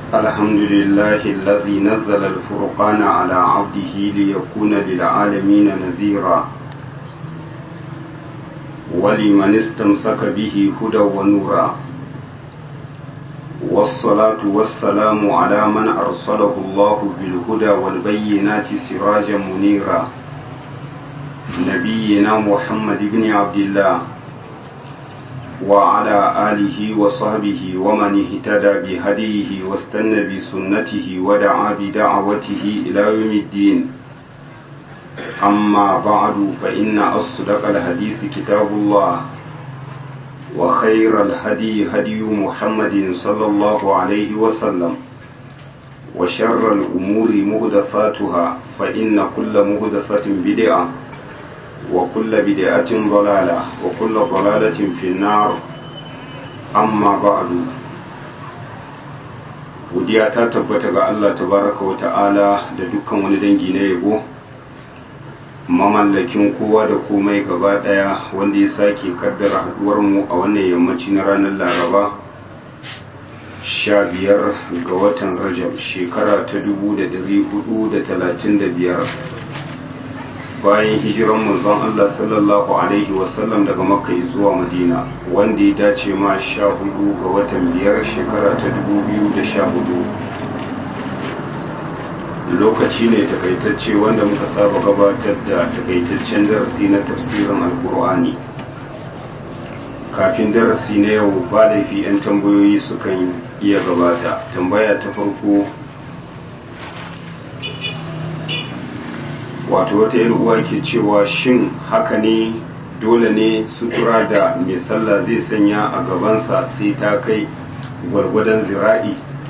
الحمد لله الذي نزل الفرقان على عبده ليكون للعالمين نذيرا ولمن استمسك به هدى ونورا والصلاة والسلام على من أرسله الله بالهدى والبينات سراجا منيرا نبينا محمد بن عبد الله وعلى آله وصحبه ومن اهتدى بهديه واستنى بسنته ودعا بدعوته إلى يوم الدين أما بعد فإن أصدق الحديث كتاب الله وخير الهدي هدي محمد صلى الله عليه وسلم وشر الأمور مهدفاتها فإن كل مهدفة بدعة وكل بدعة ضلالة وكل ضلالة في النار أما بعد godiya ta tabbata ga Allah tabaraka wa ta'ala da dukkan wani dangi na yabo mamallakin kowa da komai gaba daya wanda ya sake kaddara haduwar mu a wannan yammaci na ranar laraba sha biyar ga watan rajab shekara ta dubu da dari hudu da talatin da biyar bayan hijiran manzon Allah sallallahu alaihi wasallam daga makka zuwa madina wanda ya dace ma sha hudu ga watan biyar shekara ta dubu biyu da sha hudu lokaci ne takaitacce wanda muka saba gabatar da takaitaccen darasi na tafsirin alkur'ani kafin darasi na yau ba laifi 'yan tambayoyi sukan iya gabata tambaya ta farko wato wata yin uwa ke cewa shin haka ne dole ne sutura da mai sallah zai sanya a gabansa sai ta kai gwargwadon zira'i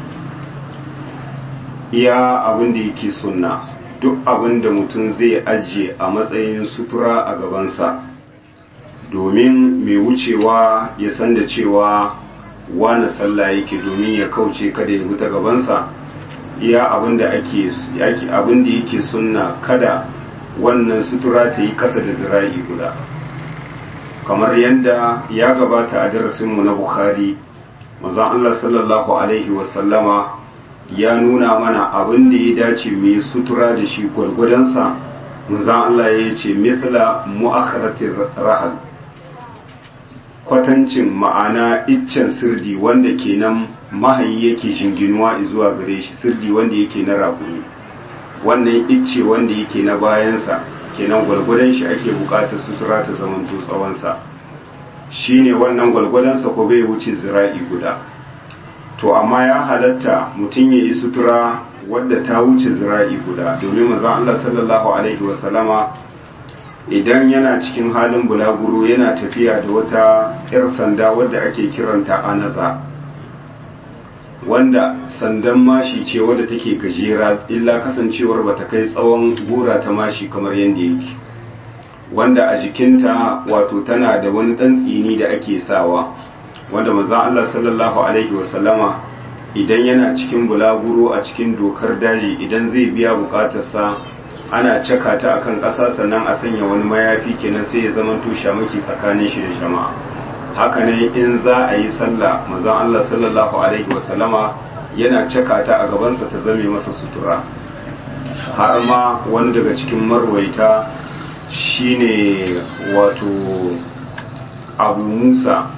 iya abin da yake sunna duk abin da mutum zai ajiye a matsayin sutura a gabansa domin mai wucewa ya san da cewa wani sallah yake domin ya kauce kada ya wuta gabansa iya abin da ake abin da yake sunna kada wannan sutura ta yi kasa da zira'i guda kamar yadda ya gabata a darasinmu na bukhari mazan Allah sallallahu alaihi wasallama ya nuna mana abin da ya dace mai sutura da shi gwargwadonsa mazan Allah ya ce mithla mu'akharatir rahal kwatancin ma'ana iccen sirdi wanda kenan mahayi yake jinginuwa zuwa gare shi sirdi wanda yake na rakumi wannan icce wanda yake na bayansa kenan gwalgwadon shi ake bukatar sutura ta zamanto tsawonsa shine wannan gwalgwadonsa ko bai wuce zira'i guda to amma ya halatta mutum ya yi sutura wadda ta wuce zira'i guda domin maza Allah sallallahu alaihi wasallama idan yana cikin halin bulaguro yana tafiya da wata 'yar sanda wadda ake kiranta anaza wanda sandan mashi ce wadda take gajera illa kasancewar bata kai tsawon gora ta mashi kamar yadda yake wanda a jikinta wato tana da wani dan tsini da ake sawa wanda manzon Allah sallallahu alaihi wasallama idan yana cikin bulaguro a cikin dokar daji idan zai biya bukatarsa ana caka ta akan ƙasa sannan a sanya wani mayafi kenan sai ya zama to shamaki tsakanin shi da jama'a haka ne in za a yi sallah manzon Allah sallallahu alaihi wasallama yana caka ta a gabansa ta zame masa sutura har ma wani daga cikin marwaita shine wato abu musa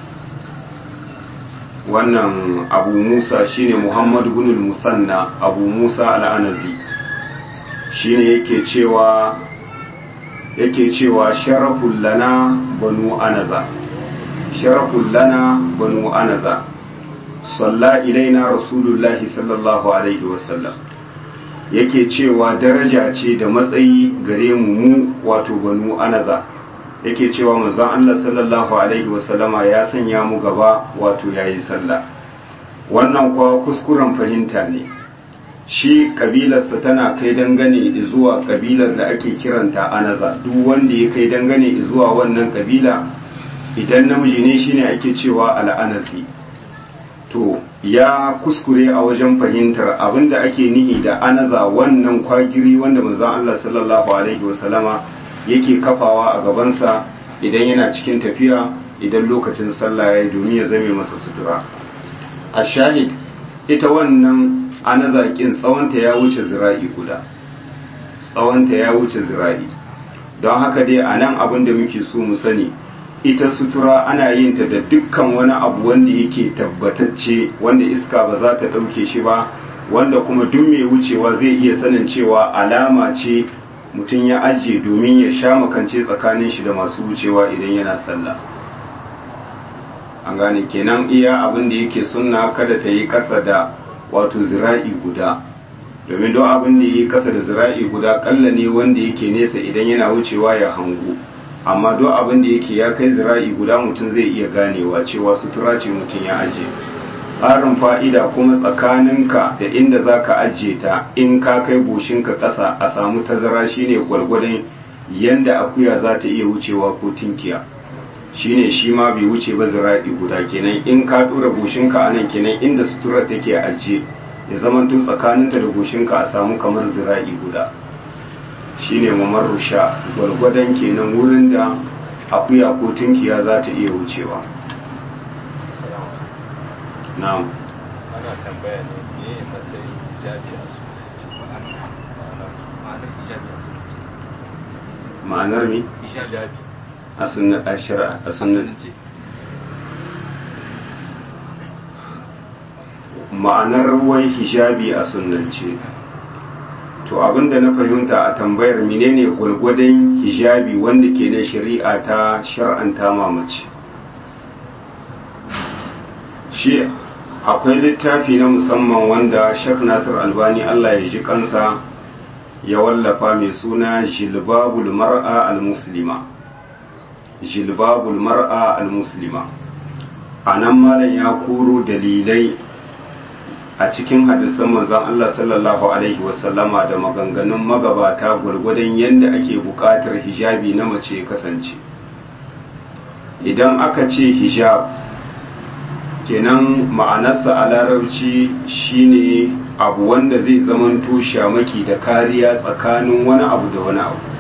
wannan abu musa shine muhammad gunul musanna abu musa al'anazi shine yake cewa yake cewa sharaful lana banu anaza sharafun lana banu anaza salla ilaina rasulullahi sallallahu alaihi wasallam yake cewa daraja ce da matsayi gare mu mu wato banu anaza yake cewa manzon Allah sallallahu alaihi wasallama ya sanya mu gaba wato yayi sallah wannan kuwa kuskuren fahimta ne shi kabilarsa tana kai dangane zuwa kabilar da ake kiranta anaza duk wanda ya kai dangane zuwa wannan kabila idan namiji ne shine ake cewa al'anasi to ya kuskure a wajen fahimtar abinda ake nihi da anaza wannan kwagiri wanda manzon Allah sallallahu alaihi wasallama yake kafawa a gabansa idan yana cikin tafiya idan lokacin sallah ya domin ya zame masa sutura a shahid ita wannan ana zaƙin tsawonta ya wuce zira'i guda tsawonta ya wuce zira'i don haka dai a nan abin da muke so mu sani ita sutura ana yin ta da dukkan wani abu wanda yake tabbatacce wanda iska ba za ta ɗauke shi ba wanda kuma duk mai wucewa zai iya sanin cewa alama ce mutum ya ajiye domin ya sha makance tsakanin shi da masu wucewa idan yana sallah an gane kenan iya abin da yake sunna kada ta yi kasa da wato zira'i guda domin don abin da yi kasa da zira'i guda kalla ne wanda yake nesa idan yana wucewa ya hangu amma don abin da yake ya kai zira'i guda mutum zai iya ganewa cewa sutura ce mutum ya ajiye ƙarin fa'ida kuma tsakaninka da inda za ka ajiye ta in ka kai goshinka ƙasa a samu tazara shine gwargwadon yanda akuya za ta iya wucewa ko tinkiya shine shi ma bai wuce ba zira'i guda kenan in ka ɗora goshinka a nan kenan inda sutura take ajiye ya zama tun tsakaninta da goshinka a samu kamar zira'i guda shine mamarru sha gwargwadon kenan wurin da akuya ko tinkiya za ta iya wucewa na'am ana tambaya ne me matsayin hijabi a sunanci ma'anar hijabi a sunanci ma'anar mi hijabi a sunna a shari'a a sunna ma'anar wai hijabi a sunnance to abinda na fahimta a tambayar menene gwargwadon hijabi wanda ke da shari'a ta shar'anta mamaci shi akwai littafi na musamman wanda Sheikh Nasir Albani Allah ya ji kansa ya wallafa mai suna Jilbabul Mar'a al-Muslima Jilbabul Mar'a al-Muslima anan malam ya koro dalilai a cikin hadisan manzon Allah sallallahu alaihi wasallama da maganganun magabata gwargwadon yadda ake buƙatar hijabi na mace kasance idan aka ce hijab kenan ma'anarsa a larabci shine abu wanda zai zamanto shamaki da kariya tsakanin wani abu da wani abu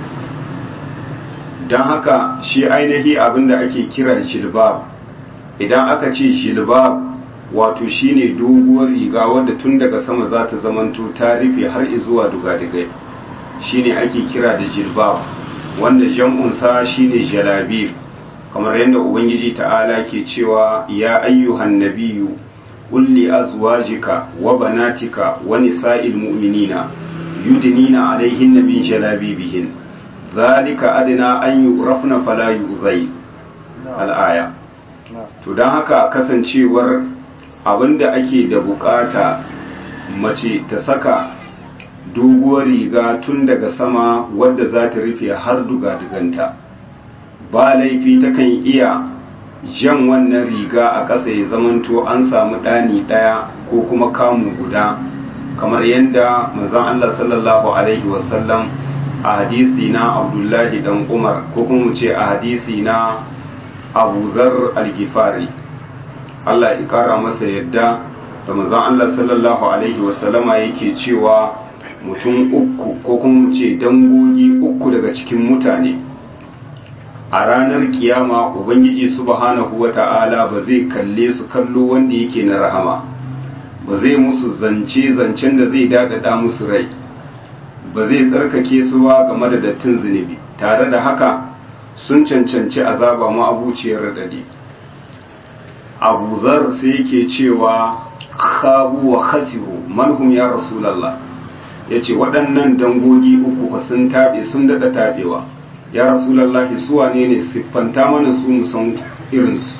don haka shi ainihi abin da ake kira jilbab idan aka ce jilbab wato shine doguwar riga wadda tun daga sama za ta zamanto ta rufe har zuwa dugadigai shine ake kira da jilbab wanda jam'unsa shine jalabib kamar yadda ubangiji ta'ala ke cewa ya ayyuhan nabiyyu qul li azwajika wa banatika wa nisa'il mu'minina yudnina alaihinna min jalabibihin dhalika adna an yu'rafna fala yu'zai al-aya to dan haka kasancewar abinda ake da bukata mace ta saka doguwar riga tun daga sama wadda za ta rufe har duga-duganta ba laifi takan iya jan wannan riga a ƙasa ya zamanto an samu ɗani ɗaya ko kuma kamu guda kamar yadda manzon Allah sallallahu alaihi wasallam a hadisi na abdullahi dan umar ko kuma ce a hadisi na abu zar al-gifari Allah ya ƙara masa yadda da manzon Allah sallallahu alaihi wasallama yake cewa mutum uku ko kuma ce dangogi uku daga cikin mutane a ranar kiyama ubangiji subhanahu wata'ala ba zai kalle su kallo wanda yake na rahama ba zai musu zance zancen da zai dadada musu rai ba zai tsarkake su ba game da dattin zunubi tare da haka sun cancanci azaba ma'abuciyar radadi abu zar sai yake cewa khabu wa khasiru manhum ya rasulallah ya ce waɗannan dangogi uku ba sun taɓe sun daɗa taɓewa ya rasulallahi su wane ne siffanta mana su musan irinsu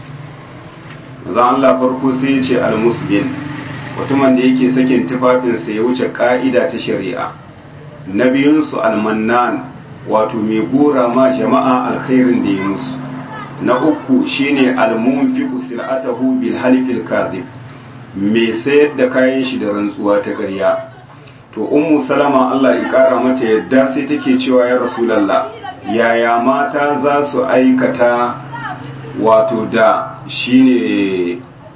za Allah farko sai ya ce almusbil mutumin da yake sakin tufafinsa ya wuce ka'ida ta shari'a na biyunsu almannan wato mai gora ma jama'a alkhairin da ya musu na uku shine almunfiqu sil'atahu bil halifil kadhib mai sayar da kayan shi da rantsuwa ta ƙarya to ummu salama Allah ya kara mata yadda sai take cewa ya rasulullah yaya mata za su aikata wato da shine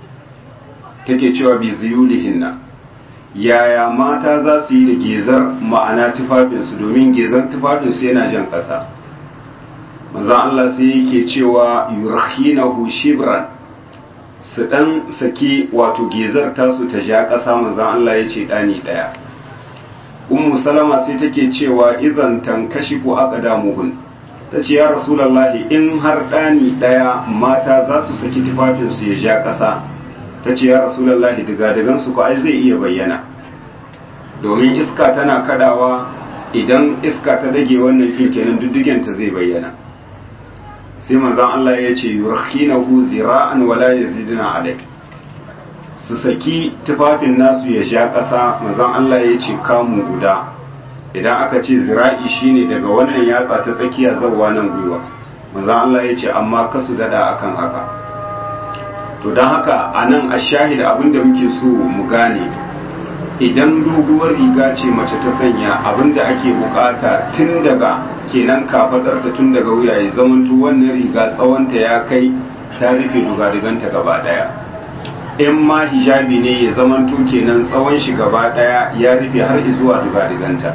take cewa bi ziyulihinna yaya mata za su yi da gezar ma'ana tufafinsu domin gezar tufafinsu yana jan ƙasa manzon Allah sai yake cewa yurkhinahu shibran su ɗan saki wato gezar tasu ta ja ƙasa manzan Allah ya ce ɗani ɗaya ummu salama sai take cewa idan tankashi ko aka damuhun ta ce ya rasulallahi in har ɗani ɗaya mata za su saki tufafinsu ya ja ƙasa ta ce ya rasulallahi digadigansu ko ai zai iya bayyana domin iska tana kadawa idan iska ta dage wannan kin kenan duddigenta zai bayyana sai manzon Allah ya ce yurkhinahu zira'an wala yaziduna alai su saki tufafin nasu ya ja ƙasa manzon Allah ya ce kamu guda idan aka ce zira'i shine daga wannan yatsa ta tsakiya zawwa nan gwiwa manzon Allah ya ce amma kasu dada akan haka to don haka anan ashahid abinda muke so mu gane idan doguwar riga ce mace ta sanya abinda ake bukata tun daga kenan kafadarta tun daga wuya ya zamanto wannan riga tsawonta ya kai ta rufe dugadiganta gaba daya in ma hijabi ne ya zamanto kenan tsawon shi gaba daya ya rufe har zuwa dugadiganta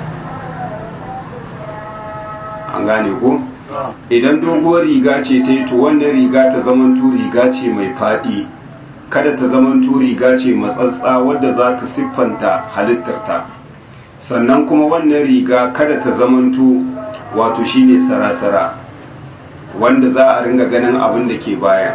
an gane ko idan doguwar riga ce ta yi to wannan riga ta zamanto riga ce mai fadi kada ta zamanto riga ce matsatsa wadda za ta siffanta halittarta sannan kuma wannan riga kada ta zamanto wato shine sarasara wanda za a ringa ganin abin da ke baya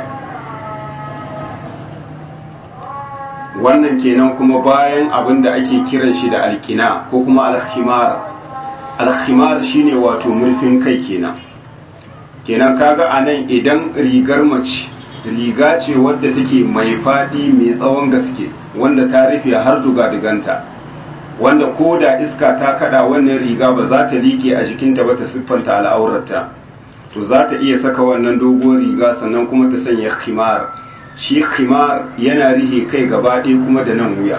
wannan kenan kuma bayan abin da ake kiran shi da alkina ko kuma alkhimar alkhimar shine wato murfin kai kenan kenan kaga anan idan rigar mace riga ce wadda take mai fadi mai tsawon gaske wanda ta rufe har dugadiganta wanda ko da iska ta kada wannan riga ba za ta liƙe a jikinta ba ta siffanta al'aurarta to za ta iya saka wannan doguwar riga sannan kuma ta sanya khimar shi khimar yana rihe kai gaba ɗaya kuma da nan wuya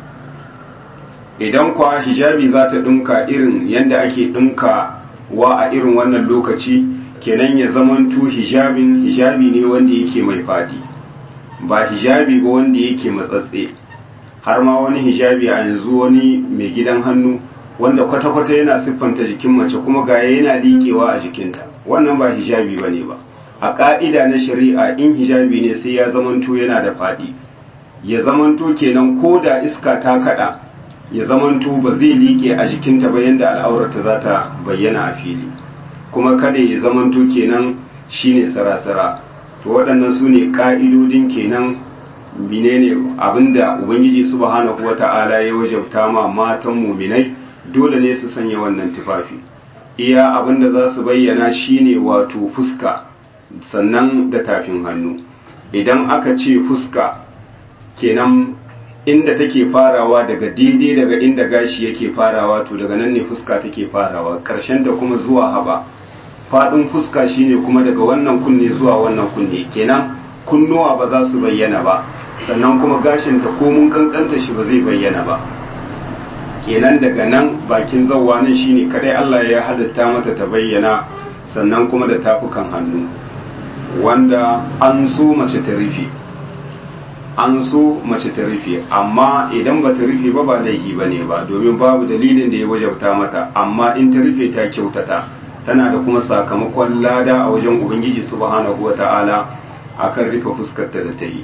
idan kwa hijabi za ta ɗinka irin yadda ake ɗinka wa a irin wannan lokaci kenan ya zamanto hijabin hijabi ne wanda yake mai fadi ba hijabi ba wanda yake matsatse har ma wani hijabi a yanzu wani mai gidan hannu wanda kwata-kwata yana siffanta jikin mace kuma gaya yana liƙewa a jikinta wannan ba hijabi ba ne ba a ƙa'ida na shari'a in hijabi ne sai ya zamanto yana da fadi ya zamanto kenan ko da iska ta kaɗa ya zamanto ba zai liƙe a jikinta ba yadda al'aurata za ta bayyana a fili kuma kada ya zamanto kenan shine sarasara to waɗannan su ne ƙa'idodin kenan menene abinda ubangiji subhanahu wata'ala ya wajabta ma matan muminai dole ne su sanya wannan tufafi iya abinda za su bayyana shine wato fuska sannan da tafin hannu idan aka ce fuska kenan inda take farawa daga daidai daga inda gashi yake farawa to daga nan ne fuska take farawa ƙarshen da kuma zuwa haba faɗin fuska shine kuma daga wannan kunne zuwa wannan kunne kenan kunnuwa ba za su bayyana ba sannan kuma gashinta ko mun kankanta shi ba zai bayyana ba kenan daga nan bakin zawwa nan shine kadai Allah ya halitta mata ta bayyana sannan kuma da tafukan hannu wanda an so mace ta rufe an so mace ta rufe amma idan ba ta rufe ba ba laifi ba ne ba domin babu dalilin da ya wajabta mata amma in ta rufe ta kyautata tana da kuma sakamakon lada a wajen ubangiji subhanahu wa ta'ala akan rufe fuskarta da ta yi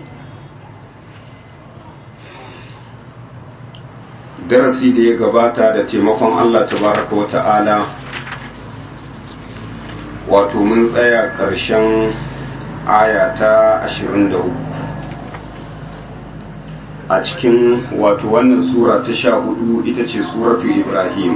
darasi da ya gabata da taimakon Allah tabaraka wa ta'ala wato mun tsaya ƙarshen aya ta 23 a cikin wato wannan sura ta sha hudu ita ce suratu ibrahim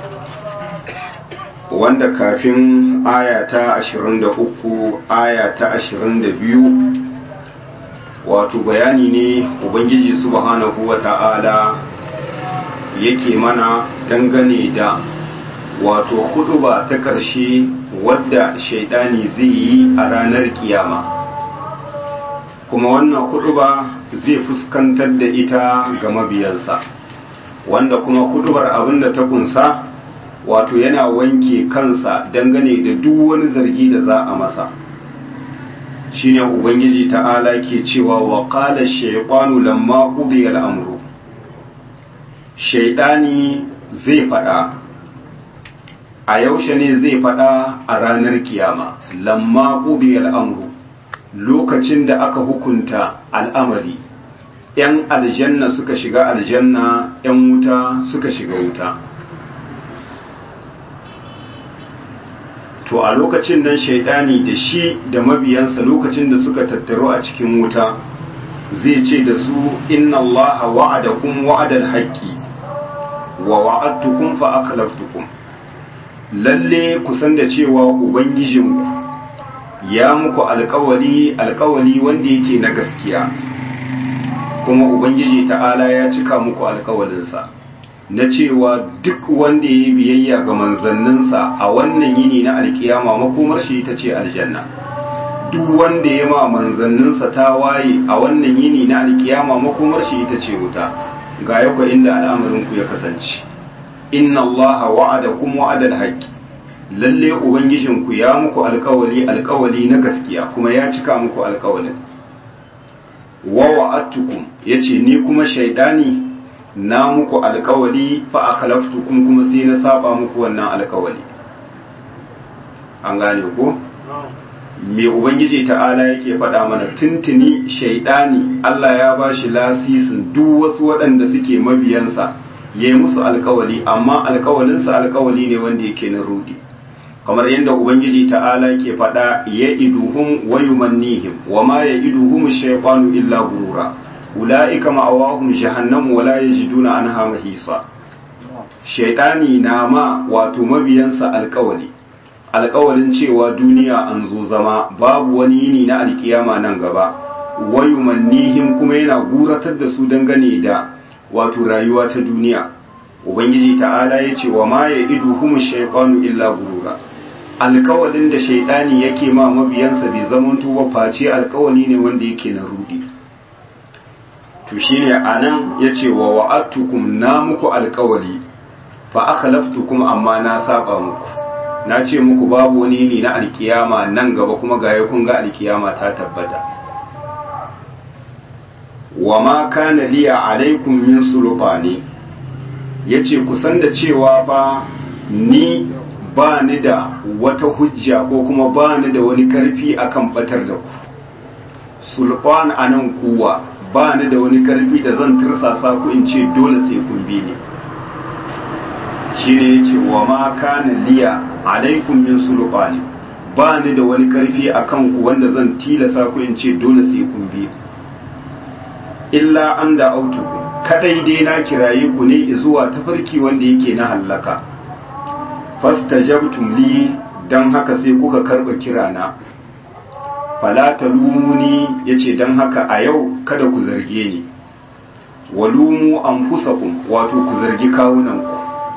wanda kafin aya ta 23 aya ta 22 wato bayani ne ubangiji subhanahu wa ta'ala yake mana dangane da wato huduba ta ƙarshe wadda shaidani zai yi a ranar kiyama kuma wannan huduba zai fuskantar da ita ga mabiyansa wanda kuma hudubar abinda ta kunsa wato yana wanke kansa dangane da duk wani zargi da za a masa shine ubangiji ta'ala ke cewa wa qala shaytanu lamma qudiya al-amru shaidani zai fada a yaushe ne zai fada a ranar kiyama lamma qudiya al-amru lokacin da aka hukunta al'amari ‘yan aljanna suka shiga aljanna ‘yan wuta suka shiga wuta to a lokacin nan shaidani da shi da mabiyansa lokacin da suka tattaro a cikin wuta zai ce da su inna allaha wa'adakum wa'adal haqqi wa wa'adtukum fa akhlaftukum lalle ku san da cewa ubangijinku ya muku alkawali alkawali wanda yake na gaskiya kuma ubangiji ta'ala ya cika muku alkawalinsa na cewa duk wanda ya yi biyayya ga manzanninsa a wannan yini na alkiyama makomar shi ita ce aljanna duk wanda ya ma manzanninsa ta waye a wannan yini na alkiyama makomar shi ita ce wuta ga yakwa inda al'amarinku ya kasance inna allaha wa'adakum wa'adal haqqi lalle ubangijinku ya muku alkawali alkawali na gaskiya kuma ya cika muku alkawalin wa wa'adtukum yace ni kuma shaidani na muku alkawali fa akhlaftukum kuma sai na saba muku wannan alkawali an gane ko me ubangiji ta'ala yake faɗa mana tuntuni shaidani Allah ya bashi lasisin duk wasu waɗanda suke mabiyansa yayi musu alkawali amma alkawalinsa alkawali ne wanda yake na rudi kamar yadda ubangiji ta'ala ke faɗa ya iduhum wa yumannihim wa ma ya iduhum shaytanu illa gurura ulaika ma'awahum jahannam wa la yajiduna anha mahisa shaytani na ma wato mabiyansa alkawali alkawalin cewa duniya an zo zama babu wani yini na alkiyama nan gaba wa yumannihim kuma yana guratar da su dangane da wato rayuwa ta duniya ubangiji ta'ala ya ce wa ma ya iduhum shaytanu illa gurura alkawalin da shaidani yake ma mabiyansa bai zamanto ba face alkawali ne wanda yake na rudi to shine anan yace wa wa'atukum na muku alkawali fa akhlaftukum amma na saba muku na ce muku babu wani ne na alkiyama nan gaba kuma ga kun ga alkiyama ta tabbata wa ma kana liya alaikum min sulbani yace kusan da cewa ba ni ba ni da wata hujja ko kuma ba ni da wani karfi akan batar da ku sulfan a nan kuwa ba ni da wani karfi da zan tirsasa ku in ce dole sai kun bi ni shi ne ya ce wa ma kana liya alaikum min sulfani ba ni da wani karfi a kan ku wanda zan tilasa ku in ce dole sai kun bi illa an da autuku kadai dai na kiraye ku ne zuwa tafarki wanda yake na hallaka fastajabtum li dan haka sai kuka karba kirana fala talumuni yace dan haka a yau kada ku zarge ni walumu anfusakum wato ku zargi kawunanku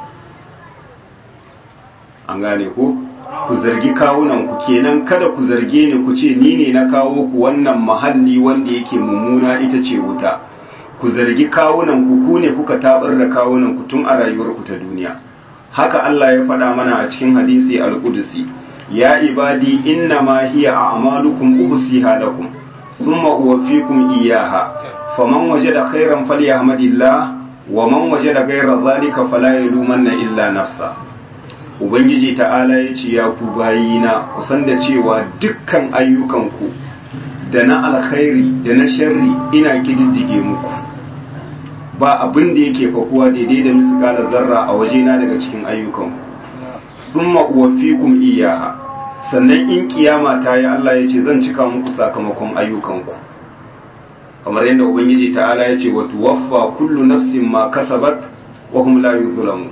an gane ko ku zargi kawunanku kenan kada ku zarge ni ku ce ni ne na kawo ku wannan mahalli wanda yake mummuna ita ce wuta ku zargi kawunanku ku ne kuka tabar da kawunanku tun a rayuwarku ta duniya haka Allah ya faɗa mana a cikin hadisi al-Qudsi ya ibadi inna ma hiya a'malukum uhsiha lakum thumma uwaffikum iyyaha faman wajada khairan falyahmadillah wa man wajada ghayra dhalika fala yalumanna illa nafsa ubangiji ta'ala ya ce ya ku bayina kusan da cewa dukkan ayyukanku da na alkhairi da na sharri ina kididdige muku ba abin da yake fakuwa daidai da miskalar zarra a wajena daga cikin ayyukanku sun ma'uwafikun iyaha sannan in kiyama ta yi Allah ya ce zan cika muku sakamakon ayyukanku kamar yadda ubangiji ta'ala ya ce wa tuwaffa kullu nafsin ma kasabat wa hum la yuzlamu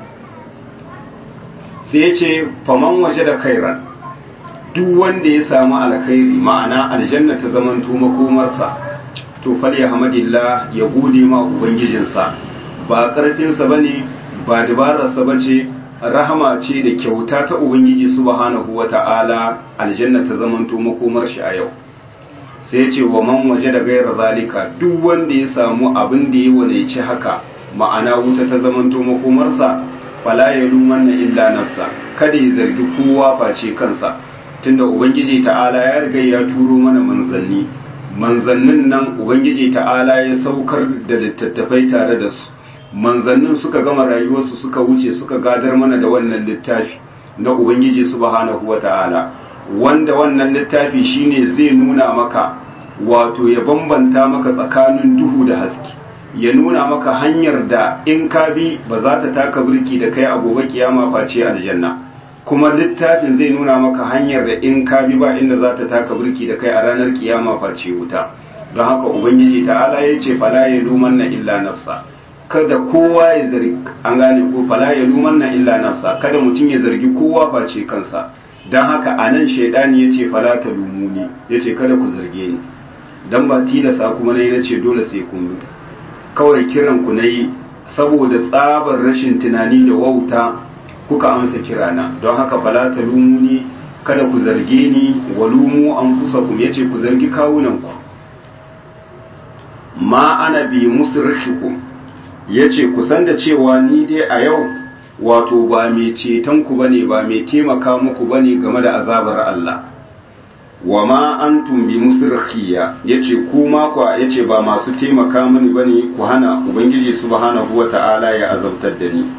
sai ya ce faman waje da khairan duk wanda ya samu alkhairi ma'ana aljanna ta zamanto makomarsa to fali hamadillah ya gode ma ubangijinsa ba karfinsa bane ba dabararsa bace rahama ce da kyauta ta ubangiji subhanahu wata'ala aljanna ta zamanto makomar shi a yau sai ce wa man waje da gaira zalika duk wanda ya samu abin da ya wadaici haka ma'ana wuta ta zamanto makomarsa fala ya lumanna illa nafsa kada ya zargi kowa face kansa tunda ubangiji ta'ala ya riga ya turo mana manzanni manzannin nan ubangiji ta'ala ya saukar da littattafai tare da su manzannin suka gama rayuwarsu suka wuce suka gadar mana da wannan littafi na ubangiji subhanahu wata'ala wanda wannan littafi shine zai nuna maka wato ya bambanta maka tsakanin duhu da haske ya nuna maka hanyar da in ka bi ba za ta taka birki da kai a gobe kiyama face aljanna kuma littafin zai nuna maka hanyar da in ka bi ba inda za ta taka birki da kai a ranar kiyama face wuta don haka ubangiji ta'ala ya ce fala ya luman na illa nafsa kada kowa ya zargi an gane ko fala ya luman na illa nafsa kada mutum ya zargi kowa face kansa don haka a nan shaidani ya ce fala ta lumuni ya ce kada ku zarge ni don ba tilasa kuma na yi na ce dole sai kun bi kawai kiran ku na yi saboda tsabar rashin tunani da wauta kuka amsa kirana don haka fala ta lumuni kada ku zarge ni wa lumu an kusa ku ya ce ku zargi kawunanku ma ana bi musrikikum ya ce kusan da cewa ni dai a yau wato ba mai cetonku ba ne ba mai taimaka muku ba ne game da azabar Allah wa ma an tumbi musirkiya ya ce kuma kwa ya ce ba masu taimaka mani ba ne ku hana ubangiji subhanahu wa ta'ala ya azabtar da ni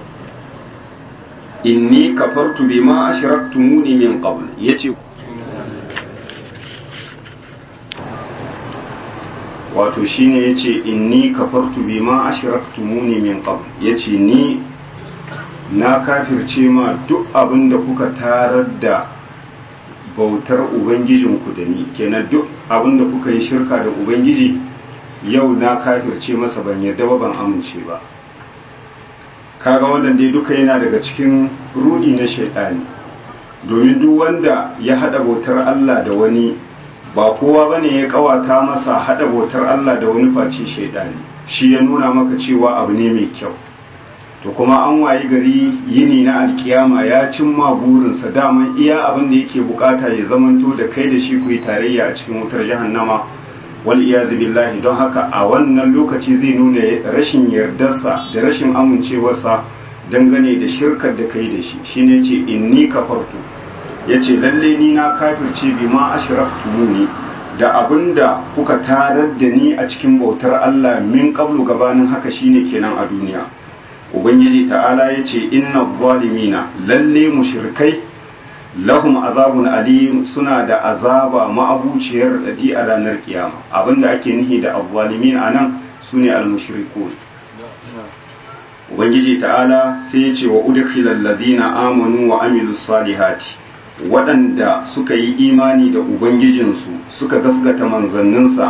inni kafartu bima ashraktumuni min qabl yace wato shine yace inni kafartu bima ashraktumuni min qabl yace ni na kafirce ma duk abin da kuka tarar da bautar ubangijinku da ni kenan duk abin da kuka yi shirka da ubangiji yau na kafirce masa ban yarda ba ban amince ba kaga wannan dai duka yana daga cikin rudi na shaidani domin duk wanda ya hada bautar Allah da wani ba kowa bane ya kawata masa hada bautar Allah da wani face shaidani shi ya nuna maka cewa abu ne mai kyau to kuma an wayi gari yini na alkiyama ya cimma burinsa daman iya abin da yake bukata ya zamanto da kai da shi ku yi tarayya a cikin wutar jahannama wal iyazu billahi don haka a wannan lokaci zai nuna rashin yardarsa da rashin amincewarsa dangane da shirkar da kai da shi shine ce inni kafartu yace lalle ni na kafirce bi ma ashraftumuni da abinda kuka tarar da ni a cikin bautar Allah min qablu gabanin haka shine kenan a duniya ubangiji ta'ala yace inna zalimina lalle mushrikai lahum azabun alim suna da azaba ma'abuciyar dadi a ranar kiyama abinda ake nihi da azzalimin anan sune al-mushrikun ubangiji ta'ala sai ya ce wa udkhilal ladina amanu wa amilus salihati waɗanda suka yi imani da ubangijinsu suka gaskata manzanninsa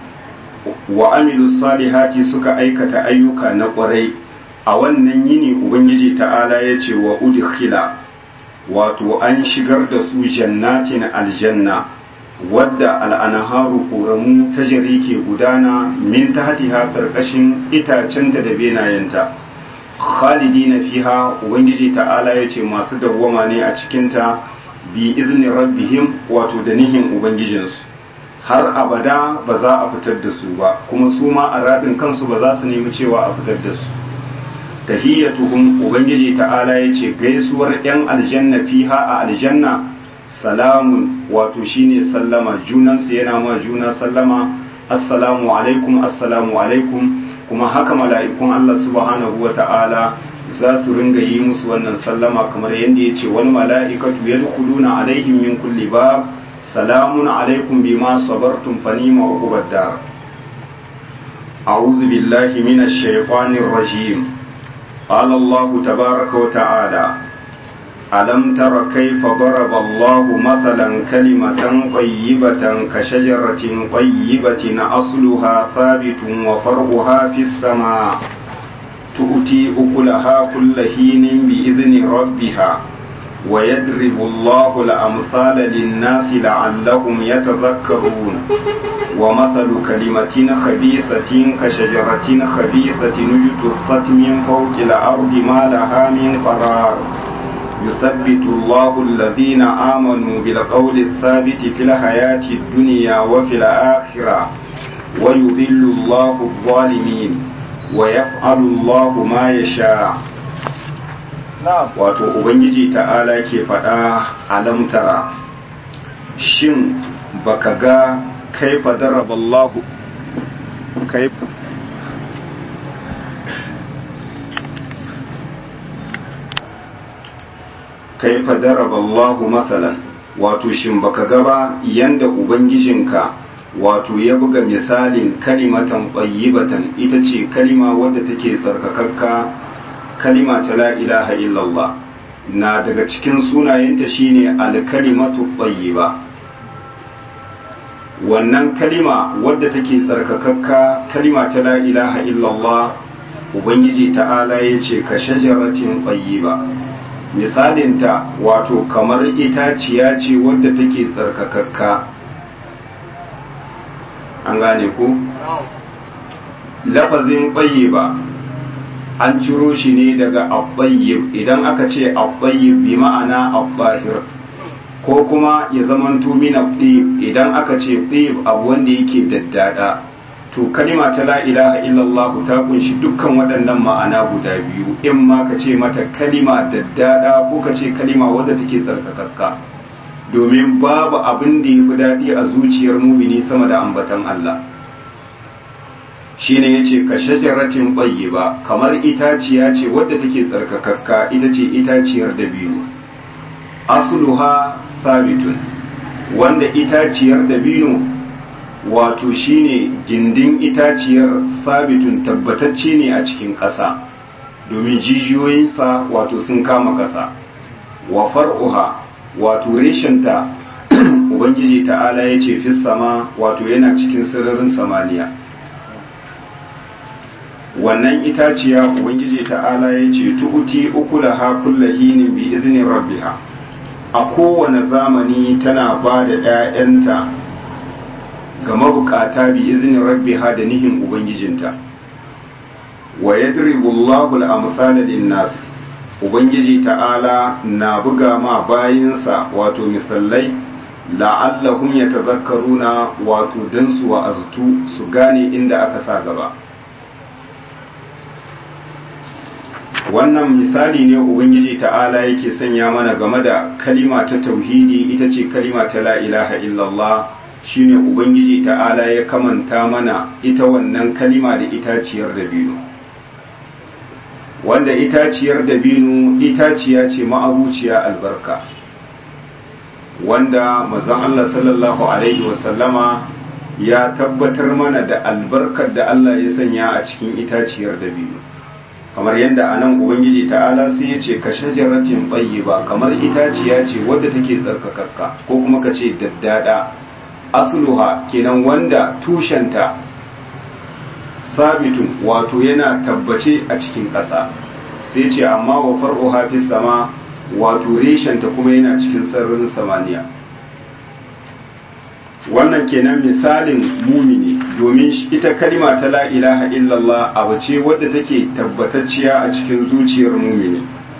wa amilus salihati suka aikata ayyuka na ƙwarai a wannan yini ubangiji ta'ala ya ce wa udkhila wato an shigar da su jannatin aljanna wadda al'anaharu ƙoramu ta jari ke gudana min ta hatiha ƙarƙashin itacenta da benayenta khalidina fiha ubangiji ta'ala ya ce masu dawwama ne a cikinta bi izinin rabbihim wato da nihin ubangijinsu har abada ba za a fitar da su ba kuma su ma a raɗin kansu ba za su nemi cewa a fitar da su tahiyyatuhum ubangiji ta'ala ya ce gaisuwar 'yan aljanna fiha a aljanna salamun wato shine sallama junansu yana ma juna sallama assalamu alaikum assalamu alaikum kuma haka mala'ikun Allah subhanahu wa ta'ala za su ringa yi musu wannan sallama kamar yadda ya ce wani mala'ikatu ya dukuluna alaihim min kulli bab salamun alaikum bima sabartum fanima uqubad dar a'udhu billahi minash shaitanir rajim qala Allah tabaaraka wa ta'ala ألم تر كيف ضرب الله مثلا كلمة طيبة كشجرة طيبة أصلها ثابت وفرعها في السماء تؤتي أكلها كل حين بإذن ربها ويضرب الله الأمثال للناس لعلهم يتذكرون ومثل كلمة خبيثة كشجرة خبيثة اجتثت من فوق الأرض ما لها من قرار يثبت الله الذين آمنوا بالقول الثابت في الحياة الدنيا وفي الآخرة ويذل الله الظالمين ويفعل الله ما يشاء wato ubangiji ta'ala ke faɗa alamtara shin baka ga kaifa daraballahu kaifa كيف ضرب الله مثلا wato shin baka gaba yanda ubangijinka wato ya buga misalin kalimatan tayyibatan ita ce kalima wadda take tsarkakakka kalima ta la ilaha illallah na daga cikin sunayenta shine alkalimatu tayyiba wannan kalima wadda take tsarkakakka kalima ta la ilaha illallah ubangiji ta'ala ya ce ka shajaratin tayyiba misalinta wato kamar itaciya ce wadda take tsarkakakka an gane ku lafazin tayyiba an ciro shi ne daga abbayyib idan aka ce abbayyib bi ma'ana abbahir ko kuma ya zamanto min abdib idan aka ce ɗib abu wanda yake daddada to kalima ta la ilaha illallah ta kunshi dukkan waɗannan ma'ana guda biyu in ma ka ce mata kalima daddada ko ka ce kalima wadda take tsarkakakka domin babu abin da ya fi daɗi a zuciyar mumini sama da ambatan Allah shine yace ka shajaratin ba kamar itaciya ce wadda take tsarkakakka ita ce itaciyar dabino asluha sabitun wanda itaciyar dabino wato shine gindin itaciyar sabitun tabbatacce ne a cikin ƙasa domin jijiyoyinsa wato sun kama ƙasa wa far'uha wato reshenta ubangiji ta'ala ya ce fi sama wato yana cikin sararin samaniya wannan itaciya ubangiji ta'ala ya ce tu'uti ukulaha kullahinin bi izinin rabbiha a kowane zamani tana ba da ‘ya'yanta ga mabukata bi izinin rabbiha da nihin ubangijinta wa yadribullahu al-amsala lin-nas ubangiji ta'ala na buga ma bayinsa wato misallai la'allahum yatazakkaruna wato dan su wa'aztu su gane inda aka sa gaba wannan misali ne ubangiji ta'ala yake sanya mana game da kalima ta tauhidi ita ce kalima ta la ilaha illallah shine ubangiji ta'ala ya kamanta mana ita wannan kalima da itaciyar dabino wanda itaciyar dabino itaciya ce ma'abuciya albarka wanda mazan Allah sallallahu alaihi wasallama ya tabbatar mana da albarkar da Allah ya sanya a cikin itaciyar dabino kamar yadda a nan ubangiji ta'ala sai ya ce ka shajaratin ba kamar itaciya ce wadda take tsarkakakka ko kuma ka ce daddada asluha kenan wanda tushenta sabitun wato yana tabbace a cikin ƙasa sai ce amma wa far'uha fi sama wato reshenta kuma yana cikin sararin samaniya wannan kenan misalin mumini domin ita kalima ta la ilaha illallah abu ce wadda take tabbatacciya a cikin zuciyar mumini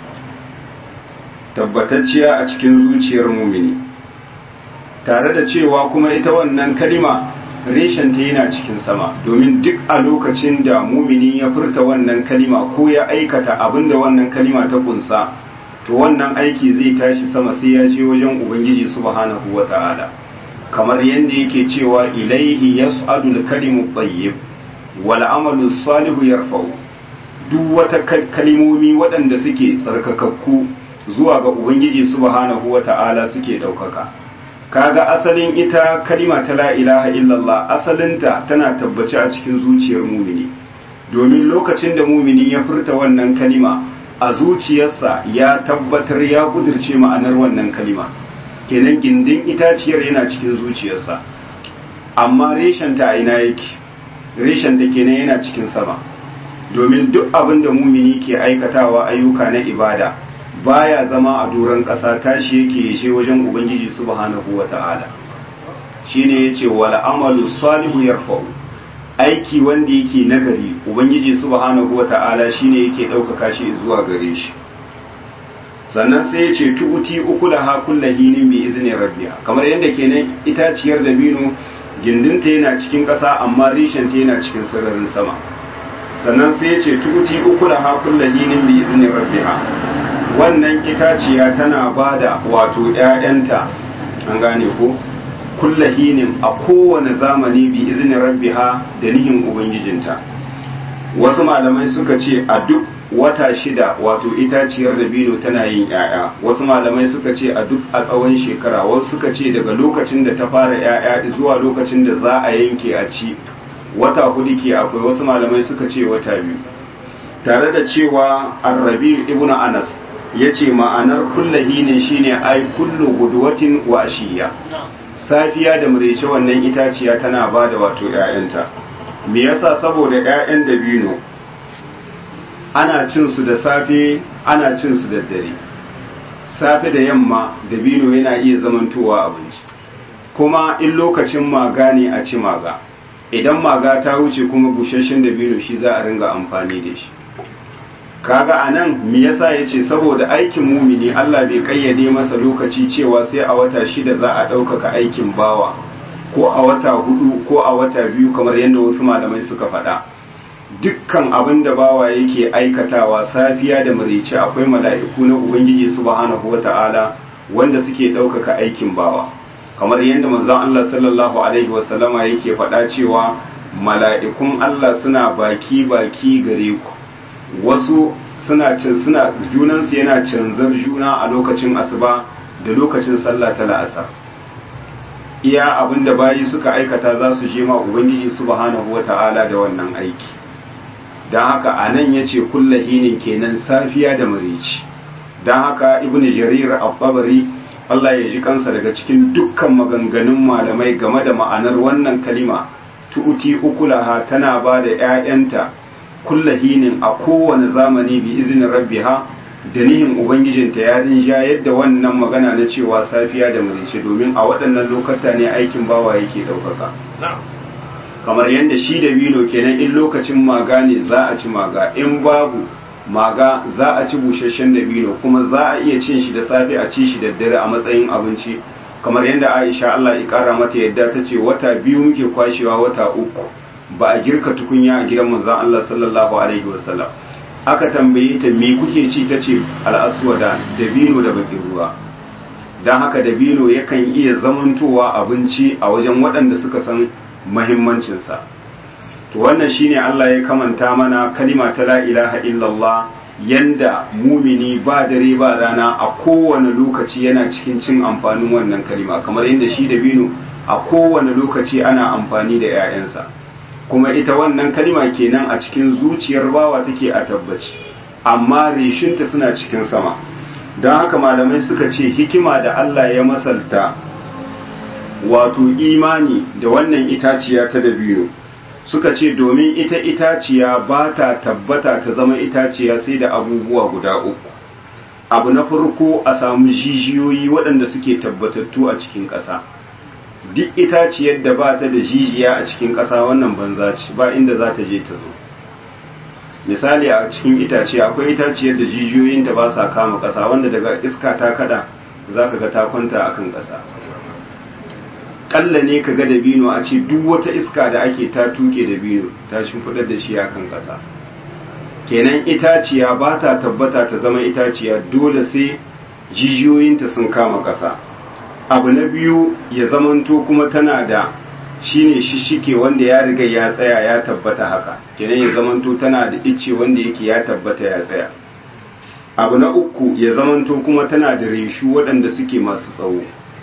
tabbatacciya a cikin zuciyar mumini tare da cewa kuma ita wannan kalima reshenta yana cikin sama domin duk a lokacin da mumini ya furta wannan kalima ko ya aikata abin da wannan kalima ta kunsa to wannan aiki zai tashi sama sai ya je wajen ubangiji subhanahu wata'ala kamar yadda yake cewa ilaihi yas'adu al-kalimu tayyib wal amalu salihu yarfa'u duk wata kalimomi waɗanda suke tsarkakakku zuwa ga ubangiji subhanahu wata'ala suke ɗaukaka kaga asalin ita kalima ta la ilaha illallah asalinta tana tabbaci a cikin zuciyar mumini domin lokacin da mumini ya furta wannan kalima a zuciyarsa ya tabbatar ya kudirce ma'anar wannan kalima kenan gindin itaciyar yana cikin zuciyarsa amma reshenta a ina yake reshenta kenan yana cikin sama domin duk abin da mumini ke aikatawa ayyuka na ibada baya zama a doron ƙasa tashi yake yashe wajen ubangiji subhanahu wata'ala shine yace wal amalu salihu yarfa'u aiki wanda yake nagari ubangiji subhanahu wata'ala shine yake ɗaukaka shi zuwa gare shi sannan sai ya ce tu'uti ukulaha kullahinin bi izni rabbiha kamar yadda kenan itaciyar dabino gindinta yana cikin ƙasa amma rishenta yana cikin sararin sama sannan sai ya ce tu'uti ukulaha kullahinin bi izni rabbiha wannan itaciya tana bada wato ƴaƴanta an gane ko kullahinin a kowane zamani bi izni rabbiha da nihin ubangijinta wasu malamai suka ce a duk wata shida wato itaciyar dabino tana yin ‘ya'ya wasu malamai suka ce a duk a tsawon shekara wasu suka ce daga lokacin da ta fara ‘ya'ya zuwa lokacin da za a yanke a ci wata hudu ke akwai wasu malamai suka ce wata biyu tare da cewa arrabi ibn anas ya ce ma'anar kullahi ne shine ai kullu guduwatin wa ashiya safiya da murece wannan itaciya tana ba da wato ‘ya'yanta me yasa saboda ‘ya'yan dabino ana cin su da safe ana cin su da dare safe da yamma dabino yana iya zamantowa abinci kuma in lokacin maga ne a ci maga idan maga ta wuce kuma busasshen dabino shi za a ringa amfani da shi kaga anan me yasa yace saboda aikin mumini Allah bai kayyade masa lokaci cewa sai a wata shida za a ɗaukaka aikin bawa ko a wata hudu ko a wata biyu kamar yadda wasu malamai suka faɗa dukkan abin da bawa yake aikatawa safiya da marice akwai mala'iku na ubangiji subhanahu wata'ala wanda suke ɗaukaka aikin bawa kamar yadda manzon Allah sallallahu alaihi wasallama yake faɗa cewa mala'ikun Allah suna baki baki gare ku wasu suna suna junansu yana canzar juna a lokacin asuba da lokacin sallah ta la'asar iya abin da bayi suka aikata za su je ma ubangiji subhanahu wata'ala da wannan aiki don haka a nan ya ce kullahinin kenan safiya da marici don haka ibn jarir al-babari Allah ya ji kansa daga cikin dukkan maganganun malamai game da ma'anar wannan kalima tu'ti ukulaha tana ba da 'ya'yanta kullahinin a kowane zamani bi izinin rabbiha da nihin ubangijinta ya rinja yadda wannan magana na cewa safiya da marice domin a waɗannan lokata ne aikin bawa yake ɗaukaka kamar yadda shi da bino kenan in lokacin maga ne za a ci maga in babu maga za a ci busasshen da bino kuma za a iya cin shi da safe a ci shi da dare a matsayin abinci kamar yadda aisha Allah ya kara mata yadda ta ce wata biyu muke kwashewa wata uku ba a girka tukunya a gidan manzon Allah sallallahu alaihi wasallam aka tambaye ta me kuke ci ta ce al'aswada da bino da bakin ruwa don haka da bino yakan iya zamantowa abinci a wajen waɗanda suka san mahimmancinsa to wannan shine Allah ya kamanta mana kalima ta la ilaha illallah yanda mumini ba dare ba rana a kowane lokaci yana cikin cin amfanin wannan kalima kamar yadda shi da bino a kowane lokaci ana amfani da 'ya'yansa kuma ita wannan kalima kenan a cikin zuciyar bawa take a tabbaci amma reshinta suna cikin sama don haka malamai suka ce hikima da Allah ya masalta wato imani da wannan itaciya ta dabino suka ce domin ita itaciya ba ta tabbata ta zama itaciya sai da abubuwa guda uku abu na farko a samu jijiyoyi waɗanda suke tabbatattu a cikin ƙasa duk itaciyar da ba ta da jijiya a cikin ƙasa wannan banza ce ba inda za ta je ta zo misali a cikin itace akwai itaciyar da jijiyoyinta ba sa kama ƙasa wanda daga iska ta kada za ka ga ta kwanta a kan ƙasa ƙalla ne ka ga dabino a ce duk wata iska da ake ta tuke dabino ta shimfiɗar da shi a kan ƙasa kenan itaciya ba ta tabbata ta zama itaciya dole sai jijiyoyinta sun kama ƙasa abu na biyu ya zamanto kuma tana da shine shishike wanda ya riga ya tsaya ya tabbata haka kenan ya zamanto tana da icce wanda yake ya tabbata ya tsaya abu na uku ya zamanto kuma tana da reshu waɗanda suke masu tsawo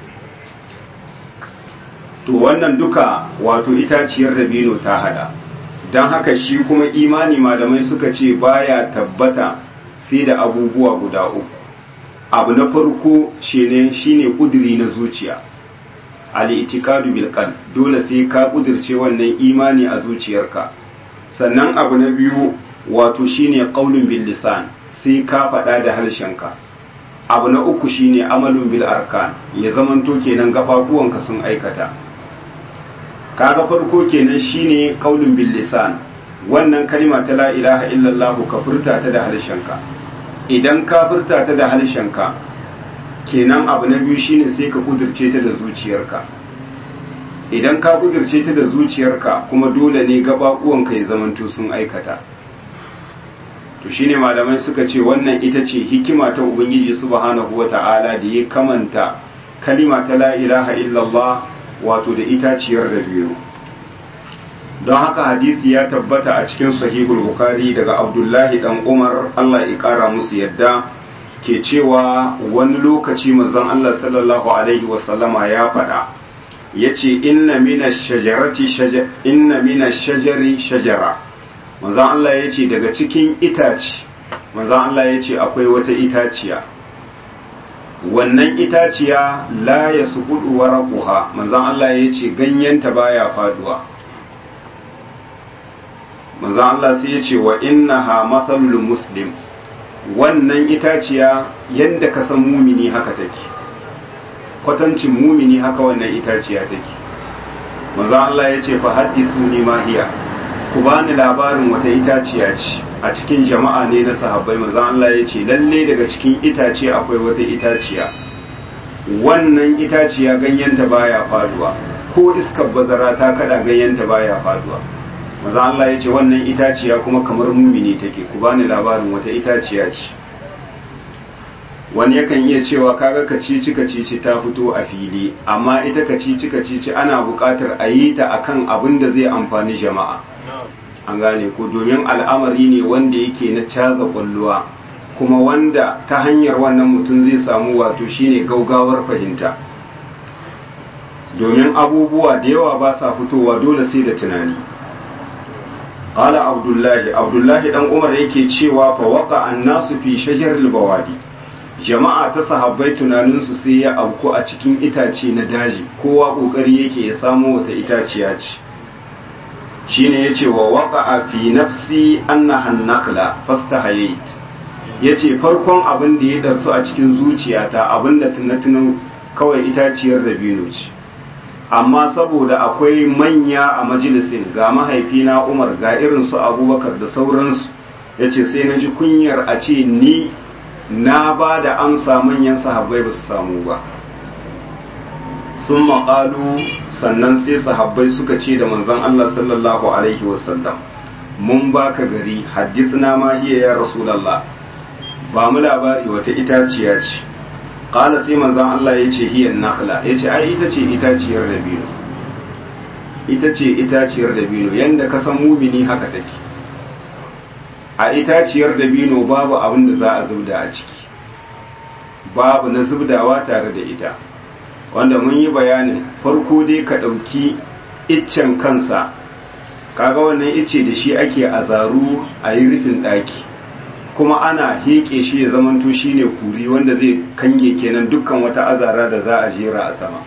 to wannan duka wato itaciyar dabino ta hada don haka shi kuma imani malamai suka ce baya tabbata sai da abubuwa guda uku abu na farko shine shine kudiri na zuciya al-i'tiqadu bil qalb dole sai ka kudirce wannan imani a zuciyarka sannan abu na biyu wato shine qaulun bil lisan sai ka faɗa da harshenka abu na uku shine amalun bil arkan ya zamanto kenan gafafuwanka sun aikata kaga farko kenan shine qaulun bil lisan wannan kalma ta la ilaha illallah ka furta ta da harshenka idan ka furta ta da harshenka kenan abu na biyu shine sai ka kudirce ta da zuciyarka idan ka kudirce ta da zuciyarka kuma dole ne gabaɓuwanka ya zamanto sun aikata to shine malamai suka ce wannan ita ce hikima ta ubangiji subhanahu wata'ala da ya kamanta kalima ta la ilaha illallah wato da itaciyar da biyu don haka hadisi ya tabbata a cikin sahihul bukhari daga abdullahi dan umar allah ya kara musu yadda ke cewa wani lokaci manzon allah sallallahu alaihi wasallama ya faɗa ya ce inna mina shajarati inna mina shajari shajara manzon allah ya ce daga cikin itaci manzon allah ya ce akwai wata itaciya wannan itaciya la ya sukudu waraquha manzon allah ya ce ganyenta baya faduwa manzon Allah sai ya ce wa innaha mathalul muslim wannan itaciya yanda ka san mumini haka take kwatancin mumini haka wannan itaciya take manzon Allah ya ce fa haddithuni ma hiya ku bani labarin wata itaciya ce a cikin jama'a ne na sahabbai manzon Allah ya ce lalle daga cikin itace akwai wata itaciya wannan itaciya ganyenta baya faduwa ko iskar bazara ta kada ganyenta baya faduwa maza Allah ya ce wannan itaciya kuma kamar mumini take ku bani labarin wata itaciya ce wani yakan iya cewa kaga kacici kacici ta fito a fili amma ita kacici kacici ana buƙatar a yi ta akan abin da zai amfani jama'a an gane ku domin al'amari ne wanda yake na caza kwalluwa kuma wanda ta hanyar wannan mutum zai samu wato shine gaugawar fahimta domin abubuwa da yawa ba sa fitowa dole sai da tunani قال عبد الله عبد الله dan Umar yake cewa fa waqa annasu fi shajaril bawadi jama'a ta sahabbai tunanin su sai ya auku a cikin itace na daji kowa kokari yake ya samu wata itaciya ce shine yace wa waqa fi nafsi annaha an-nakla fastahayit yace farkon abin da ya darsu a cikin zuciyata abin da tunatunan kawai itaciyar dabino ce amma saboda akwai manya a majalisin ga mahaifina umar ga irin su abubakar da sauransu ya ce sai na ji kunyar a ce ni na ba da amsa manyan sahabbai ba su samu ba sun maƙalu sannan sai sahabbai suka ce da manzon Allah sallallahu alaihi wasallam mun baka gari haddithna ma hiya ya rasulallah ba mu labari wata itaciya ce qala sai manzon Allah ya ce hiyan nakhla ya ce ai ita ce itaciyar dabino ita ce itaciyar dabino yanda ka san mumini haka take a itaciyar dabino babu abin da za a zubda a ciki babu na zubdawa tare da ita wanda mun yi bayanin farko dai ka ɗauki iccen kansa kaga wannan icce da shi ake azaru a yi rufin ɗaki kuma ana heƙe shi ya zamanto shi ne kuri wanda zai kange kenan dukkan wata azara da za a jera a sama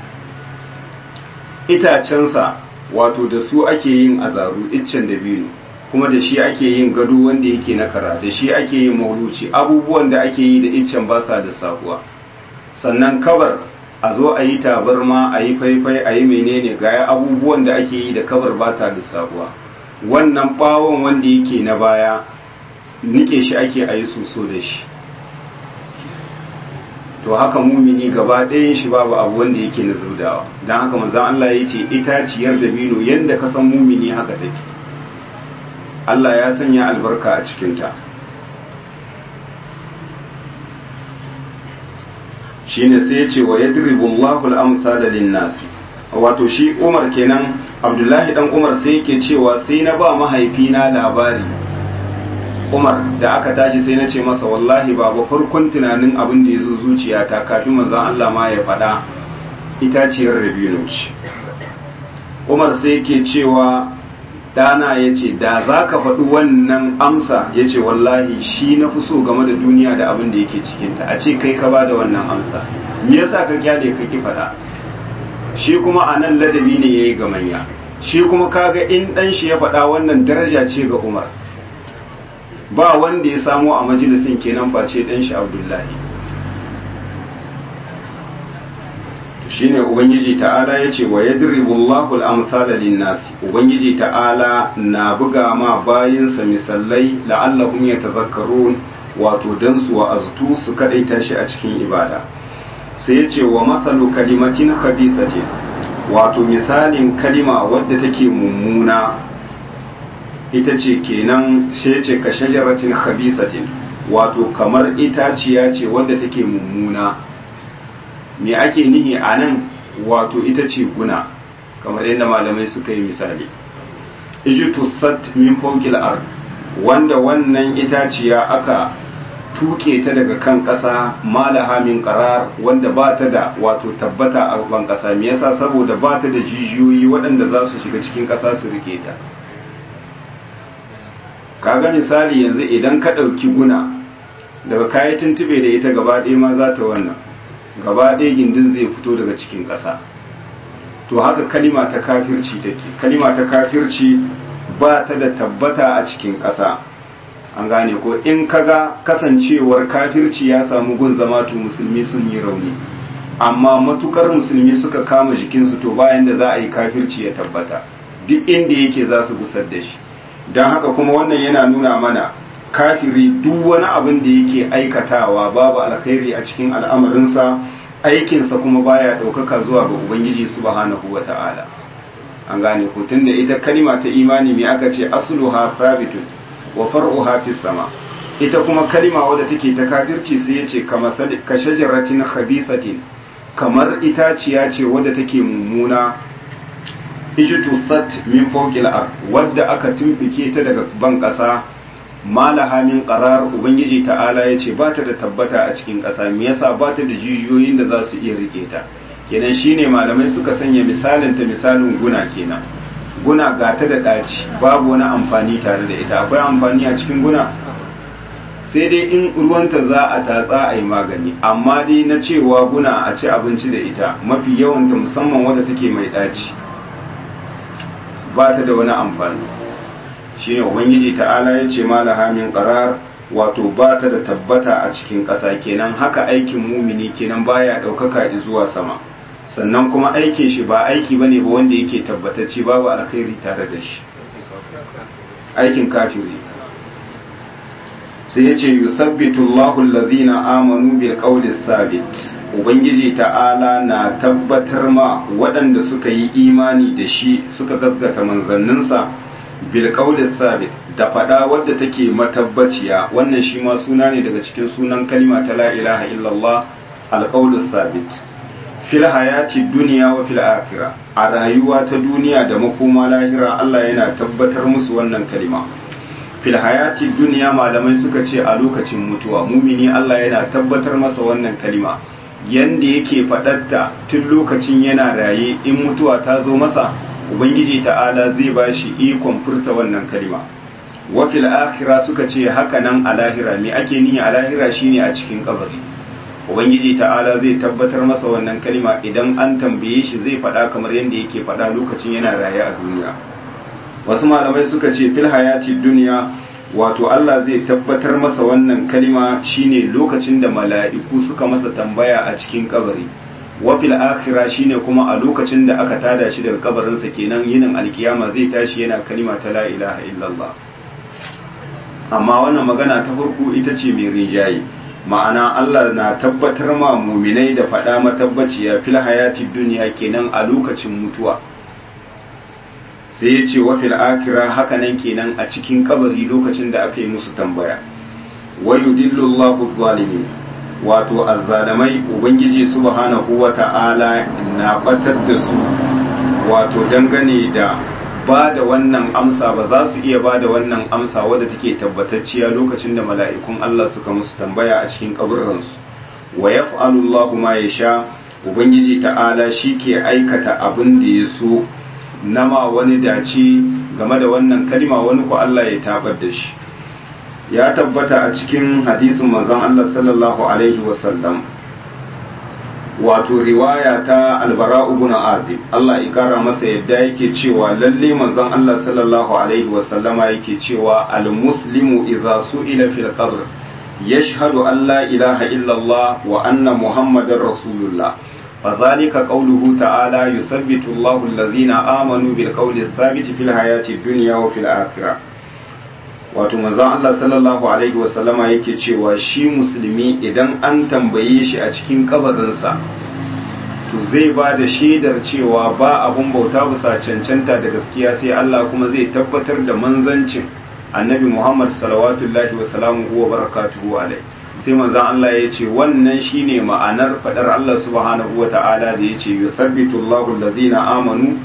itacensa wato da su ake yin azaru iccen dabino kuma da shi ake yin gado wanda yake na kara da shi ake yin mauluci abubuwan da ake yi da iccen ba sa da sabuwa sannan kabar a zo a yi tabarma a yi faifai a yi menene gaya abubuwan da ake yi da kabar ba ta da sabuwa wannan bawon wanda yake na baya nike shi ake a yi soso da shi to haka mumini gaba ɗayan shi babu abu wanda yake na zubdawa don haka manzan Allah ya ce itaciyar dabino yadda ka san mumini haka take Allah ya sanya albarka a cikinta shi ne sai ya ce wa ya diribullahu al'amsala linnasi wato shi umar kenan abdullahi dan umar sai yake cewa sai na ba mahaifina labari umar da aka tashi sai na ce masa wallahi babu farkon tunanin abin da ya zo zuciyata kafin manzon Allah ma ya faɗa itaciyar rabino ce umar sai yake cewa dana ya ce da za ka faɗi wannan amsa ya ce wallahi shi na fi so game da duniya da abin da yake cikinta a ce kai ka ba da wannan amsa me yasa ka kyale ka ki faɗa shi kuma a nan ladabi ne ya yi ga manya shi kuma kaga in ɗan shi ya faɗa wannan daraja ce ga umar ba wanda ya samu a majalisin kenan face ɗan shi abdullahi shine ubangiji ta'ala ya ce wa yadribu Allahu al-amsala lin-nasi ubangiji ta'ala na buga ma bayinsa misalai la'allahum yatazakkarun wato dan su wa'aztu su kadaita shi a cikin ibada sai ya ce wa masalu kalimatin khabithatin wato misalin kalima wadda take mummuna ita ce kenan sai ce ka shajaratin khabithatin wato kamar itaciya ce wadda take mummuna me ake nihi a nan wato ita ce guna kamar yadda malamai suka yi misali ijtusat min fawqil ard wanda wannan itaciya aka tuke ta daga kan ƙasa malaha min qarar wanda ba ta da wato tabbata a ban ƙasa me yasa saboda ba ta da jijiyoyi waɗanda za su shiga cikin ƙasa su rike ta kaga misali yanzu idan ka ɗauki guna daga kayi tuntube da ita gaba ɗaya ma za ta wannan gaba ɗaya gindin zai fito daga cikin ƙasa to haka kalima ta kafirci take kalima ta kafirci ba ta da tabbata a cikin ƙasa an gane ko in kaga kasancewar kafirci ya samu gun zama to musulmi sun yi rauni amma matukar musulmi suka kama jikinsu to bayan da za a yi kafirci ya tabbata duk inda yake za su gusar da shi don haka kuma wannan yana nuna mana kafiri duk wani abin da yake aikatawa babu alkhairi a cikin al'amarinsa aikinsa kuma baya ɗaukaka zuwa ga ubangiji subhanahu wa ta'ala an gane ko tunda ita kalima ta imani me aka ce asluha sabitun wa far'uha fis sama ita kuma kalima wadda take ta kafirci sai yace kama ka shajaratin khabisatin kamar itaciya ce wadda take mummuna ijtusat min fawqil ard wadda aka tumbike ta daga ban kasa malaha min qarar ubangiji ta'ala yace ba ta da tabbata a cikin kasa me yasa ba ta da jijiyoyin da za su iya rike ta kenan shine malamai suka sanya misalin ta misalin guna kenan guna ga ta da ɗaci babu wani amfani tare da ita akwai amfani a cikin guna sai dai in ruwanta za a tatsa a yi magani amma dai na cewa guna a ci abinci da ita mafi yawanta musamman wadda take mai ɗaci ba ta da wani amfani shi ne ubangiji ta'ala ya ce malaha min qarar wato ba ta da tabbata a cikin ƙasa kenan haka aikin mumini kenan baya ɗaukaka zuwa sama sannan kuma aikin shi ba aiki bane ba wanda yake tabbatacce babu alkhairi tare da shi aikin kafiri sai ya ce yusabbitu Allahu allazina amanu bil qawli sabit ubangiji ta'ala na tabbatar ma waɗanda suka yi imani da shi suka gaskata manzanninsa bil qawli sabit da fada wadda take matabbaciya wannan shi ma suna ne daga cikin sunan kalima ta la ilaha illallah al qawli sabit fil hayati duniya wa fil akhirah a rayuwa ta duniya da makoma lahira Allah yana tabbatar musu wannan kalima fil hayati duniya malamai suka ce a lokacin mutuwa mumini Allah yana tabbatar masa wannan kalima yanda yake faɗatta tun lokacin yana raye in mutuwa ta zo masa ubangiji ta'ala zai bashi ikon furta wannan kalima wa fil akhirah suka ce haka nan a lahira me ake nihi a lahira shine a cikin kabari ubangiji ta'ala zai tabbatar masa wannan kalima idan an tambaye shi zai faɗa kamar yadda yake faɗa lokacin yana raye a duniya wasu malamai suka ce fil hayati duniya wato Allah zai tabbatar masa wannan kalima shine lokacin da mala'iku suka masa tambaya a cikin kabari wa fil akhira shine kuma a lokacin da aka tada shi daga kabarinsa kenan yinin alkiyama zai tashi yana kalima ta la ilaha illallah amma wannan magana ta farko ita ce mai rijayi ma'ana Allah na tabbatar ma muminai da faɗa matabbaciya fil hayati duniya kenan a lokacin mutuwa sai ya ce wa fil akira hakanan kenan a cikin kabari lokacin da aka yi musu tambaya wa yudillu Allahu zalimin wato azzalamai ubangiji subhanahu wa ta'ala na batar da su wato dangane da ba da wannan amsa ba za su iya ba da wannan amsa wadda take tabbatacciya lokacin da mala'ikun Allah suka musu tambaya a cikin kaburransu wa yaf'alu Allahu ma yasha ubangiji ta'ala shi ke aikata abin da ya so nama wani dace game da wannan kalima wani ko Allah ya tabar da shi ya tabbata a cikin hadisin manzon Allah sallallahu alaihi wasallam wato riwaya ta albara ibn azib Allah ya kara masa yadda yake cewa lalle manzon Allah sallallahu alaihi wasallama yake cewa almuslimu idza su'ila fil qabr yashhadu an la ilaha illa Allah wa anna muhammadar rasulullah فذلك قوله تعالى يثبت الله الذين آمنوا بالقول الثابت في الحياة الدنيا وفي الآخرة wato manzon Allah sallallahu alaihi wasallama yake cewa shi musulmi idan an tambaye shi a cikin kabarinsa to zai ba da shaidar cewa ba abun bauta bisa cancanta da gaskiya sai Allah kuma zai tabbatar da manzancin annabi Muhammad salawatullahi wa salamuhu wa barakatuhu alai sai manzon Allah ya ce wannan shine ma'anar fadar Allah subhanahu wa ta'ala da yace yusabbitu Allahu allazina amanu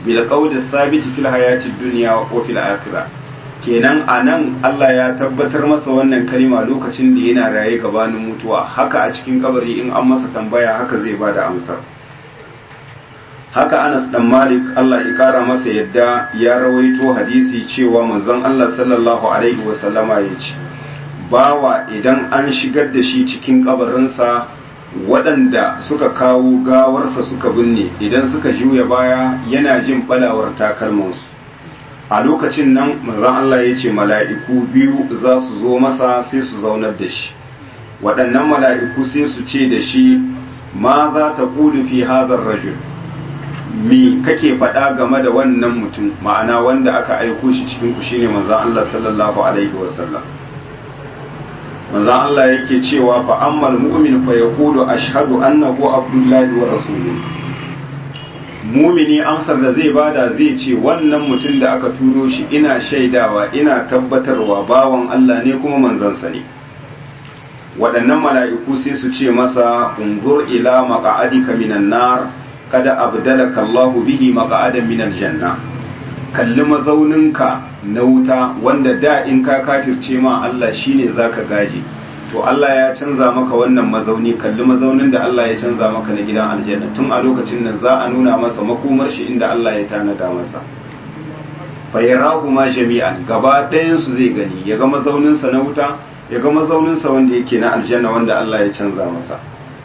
bil qawli sabiti fil hayati dunya wa fil akhirah kenan anan Allah ya tabbatar masa wannan kalima lokacin da yana raye gabanin mutuwa haka a cikin kabari in an masa tambaya haka zai bada amsar haka Anas dan Malik Allah ya kara masa yadda ya rawaito hadisi cewa manzon Allah sallallahu alaihi wasallama ya ce bawa idan an shigar da shi cikin kabarinsa waɗanda suka kawo gawarsa suka binne idan suka juya baya yana jin balawar takalmansu a lokacin nan manzon Allah ya ce mala'iku biyu za su zo masa sai su zaunar da shi waɗannan mala'iku sai su ce da shi ma za ta ƙulu fi hazar rajul mi kake faɗa game da wannan mutum ma'ana wanda aka aiko shi cikin ku shine manzon Allah sallallahu alaihi wasallam manzon Allah yake cewa fa ammal mu'min fa yaqulu ashhadu annahu abdullahi wa rasuluhu mumini amsar da zai bada zai ce wannan mutum da aka turo shi ina shaidawa ina tabbatarwa bawan Allah ne kuma manzansa ne waɗannan mala'iku sai su ce masa unzur ila maqa'adika minan nar kada abdalaka Allahu bihi maqa'adan minal janna kalli mazauninka na wuta wanda da in ka kafirce ma Allah shine zaka gaje to Allah ya canza maka wannan mazauni kalli mazaunin da Allah ya canza maka na gidan aljanna tun a lokacin nan za a nuna masa makomar shi inda Allah ya tanada masa fayarahu ma jami'an gaba ɗayan su zai gani ya ga mazaunin sa na wuta ya ga mazaunin sa wanda yake na aljanna wanda Allah ya canza masa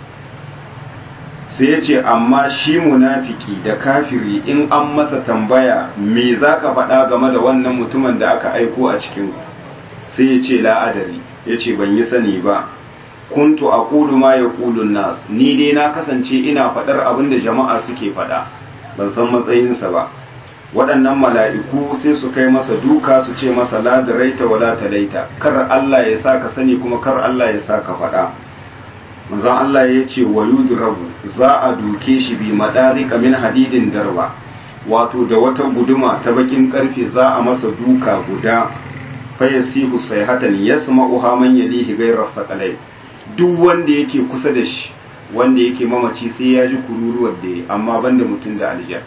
sai ya ce amma shi munafiki da kafiri in an masa tambaya me zaka faɗa game da wannan mutumin da aka aiko a cikin sai ya ce la'adari ya ce ban yi sani ba kuntu a ƙudu ma ya ƙudun nas ni dai na kasance ina faɗar abin da jama'a suke faɗa ban san matsayinsa ba waɗannan mala'iku sai su kai masa duka su ce masa la da raita wa la talaita kar Allah ya sa ka sani kuma kar Allah ya sa ka faɗa manzon Allah ya ce wa yudrabu za a duke shi bi madarika min hadidin darba wato da wata guduma ta bakin karfe za a masa duka guda fayasihu sayhatan yasma'uha man yalihi ghayra thaqalay duk wanda yake kusa da shi wanda yake mamaci sai ya ji kururuwar da amma banda mutum da aljan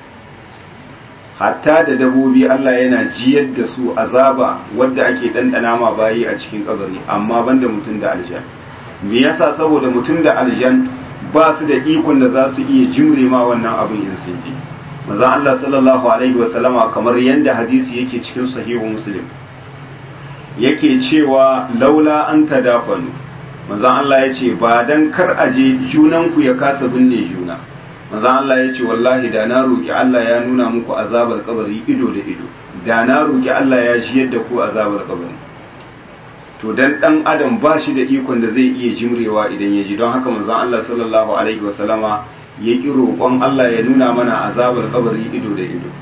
hatta da dabobi Allah yana jiyar da su azaba wadda ake dandana ma bayi a cikin kabari amma banda mutum da aljan me yasa saboda mutum da aljan ba su da ikon da za su iya jimre ma wannan abin in sun ji manzon Allah sallallahu alaihi wasallama kamar yanda hadisi yake cikin sahihu muslim yake cewa laula an tadafanu manzon Allah ya ce ba dan kar aje junanku ya kasa binne juna manzon Allah ya ce wallahi da na roki Allah ya nuna muku azabar kabari ido da ido da na roki Allah ya ji yadda ku azabar kabari to dan dan adam ba shi da ikon da zai iya jimrewa idan ya ji don haka manzon Allah sallallahu alaihi wasallama ya ki roƙon Allah ya nuna mana azabar kabari ido da ido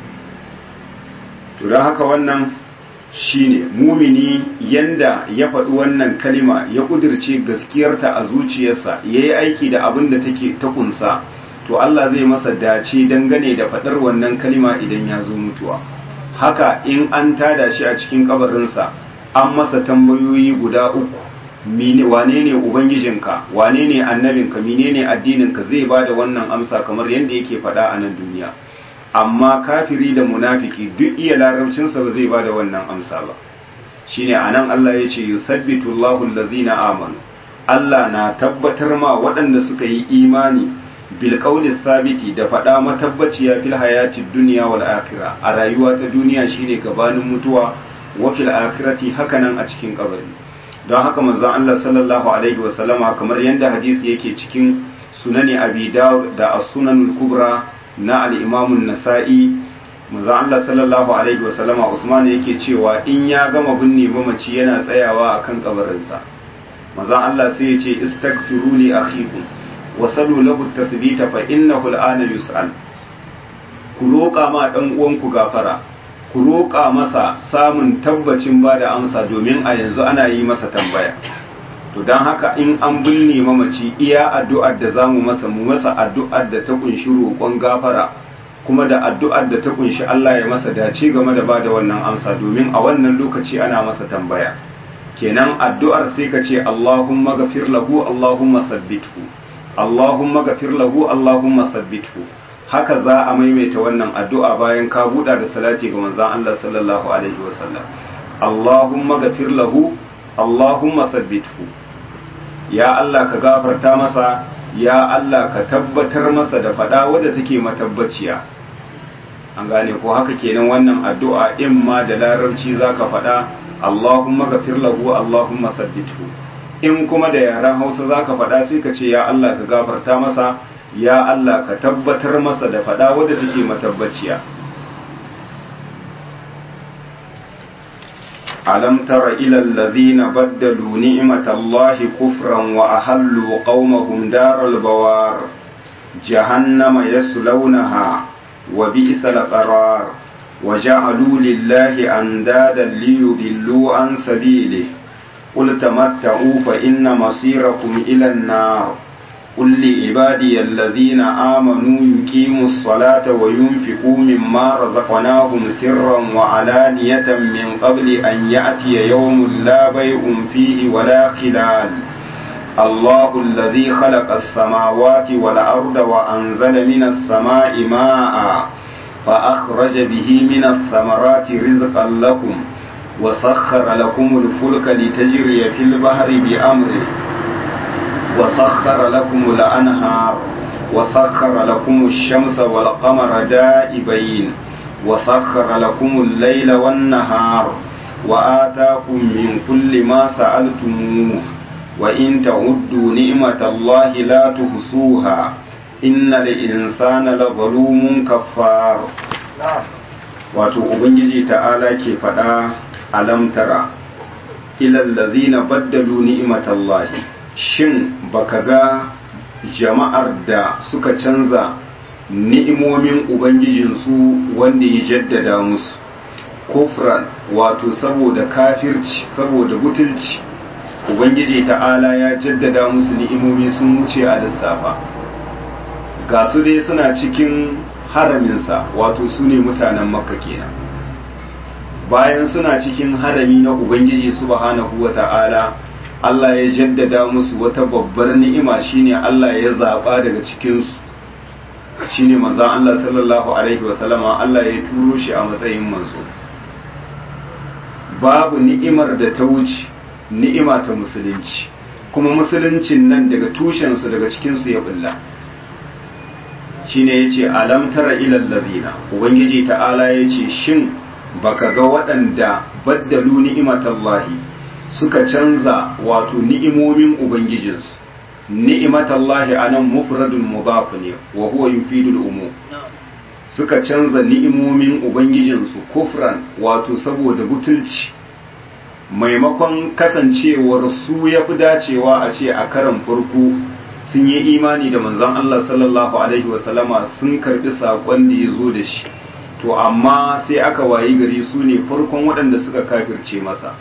to don haka wannan shine mumini yanda ya faɗi wannan kalima ya ƙudirce gaskiyarta a zuciyarsa ya yi aiki da abin da take ta kunsa to Allah zai masa dace dangane da faɗar wannan kalima idan ya zo mutuwa haka in an tada shi a cikin kabarinsa an masa tambayoyi guda uku wane ne ubangijinka wane ne annabinka menene addininka zai ba da wannan amsa kamar yadda yake faɗa a nan duniya amma kafiri da munafiki duk iya larabcinsa ba zai bada wannan amsa ba shine anan Allah ya ce yusabbitu Allahu allazina amanu Allah na tabbatar ma waɗanda suka yi imani bil qawli sabiti da faɗa matabbaciya fil hayati dunya wal akhirah a rayuwa ta duniya shine gabanin mutuwa wa fil akhirati hakanan a cikin kabari don haka manzon Allah sallallahu alaihi wa sallama kamar yanda hadisi yake cikin sunani abi dawud da as-sunanul kubra na al'imamun nasa'i manzan Allah sallallahu Alaihi wasallama Usman yake cewa in ya gama binne mamaci yana tsayawa a kan kabarinsa manzan Allah sai ya ce istagfiru li akhikum wa salu lahu tasbita fa innahu al'ana yus'al ku roƙa ma dan uwanku gafara ku roƙa masa samun tabbacin ba da amsa domin a yanzu ana yi masa tambaya to don haka in an binne mamaci iya addu'ar da zamu masa mu masa addu'ar da ta kunshi roƙon gafara kuma da addu'ar da ta kunshi Allah ya masa dace game da bada wannan amsa domin a wannan lokaci ana masa tambaya kenan addu'ar sai ka ce Allahumma gafir lahu Allahumma sabbithu Allahumma gafir lahu Allahumma sabbithu haka za a maimaita wannan addu'a bayan ka buɗa da salati ga manzon Allah sallallahu alaihi wasallam Allahumma gafir lahu Allahumma sabbithu ya Allah ka gafarta masa ya Allah ka tabbatar masa da faɗa wadda take matabbaciya an gane ko haka kenan wannan addu'a in ma da larabci zaka faɗa Allahumma gafir lahu Allahumma sabbithu in kuma da yaren Hausa zaka faɗa sai ka ce ya Allah ka gafarta masa ya Allah ka tabbatar masa da faɗa wadda take matabbaciya ألم تر إلى الذين بدلوا نعمة الله كفرا وأحلوا قومهم دار البوار جهنم يصلونها وبئس القرار وجعلوا لله أندادا ليضلوا عن سبيله قل تمتعوا فإن مصيركم إلى النار قل لعبادي الذين آمنوا يقيموا الصلاة وينفقوا مما رزقناهم سرا وعلانية من قبل أن يأتي يوم لا بيع فيه ولا خلال الله الذي خلق السماوات والأرض وأنزل من السماء ماء فأخرج به من الثمرات رزقا لكم وسخر لكم الفلك لتجري في البحر بأمره وسخر لكم الأنهار وسخر لكم الشمس والقمر دائبين وسخر لكم الليل والنهار وآتاكم من كل ما سألتموه وإن تعدوا نعمة الله لا تحصوها إن الإنسان لظلوم كفار wato ubangiji ta'ala ke faɗa alamtara ilal ladhina baddalu ni'matallahi shin baka ga jama'ar da suka canza ni'imomin ubangijinsu wanda ya jaddada musu kufran wato saboda kafirci saboda butulci ubangiji ta'ala ya jaddada musu ni'imomi sun wuce a lissafa ga su dai suna cikin haraminsa wato su ne mutanen makka kenan bayan suna cikin harami na ubangiji subhanahu wa ta'ala Allah ya jaddada musu wata babbar ni'ima shine Allah ya zaba daga cikinsu shine manzon Allah sallallahu alaihi wasallama Allah ya turo shi a matsayin manzo babu ni'imar da ta wuce ni'ima ta musulunci kuma musuluncin nan daga tushensu daga cikinsu ya bulla shine yace alam tara ilal ladina ubangiji ta'ala yace shin baka ga waɗanda baddalu ni'imatallahi suka canza wato ni'imomin ubangijinsu ni'imatallahi anan mufradun mudaf ne wa huwa yufidul umum suka canza ni'imomin ubangijinsu kufran wato saboda butulci maimakon kasancewar su ya fi dacewa a ce a karan farko sun yi imani da manzon Allah sallallahu alaihi wasallama sun karbi saƙon da ya zo da shi to amma sai aka wayi gari su ne farkon waɗanda suka kafirce masa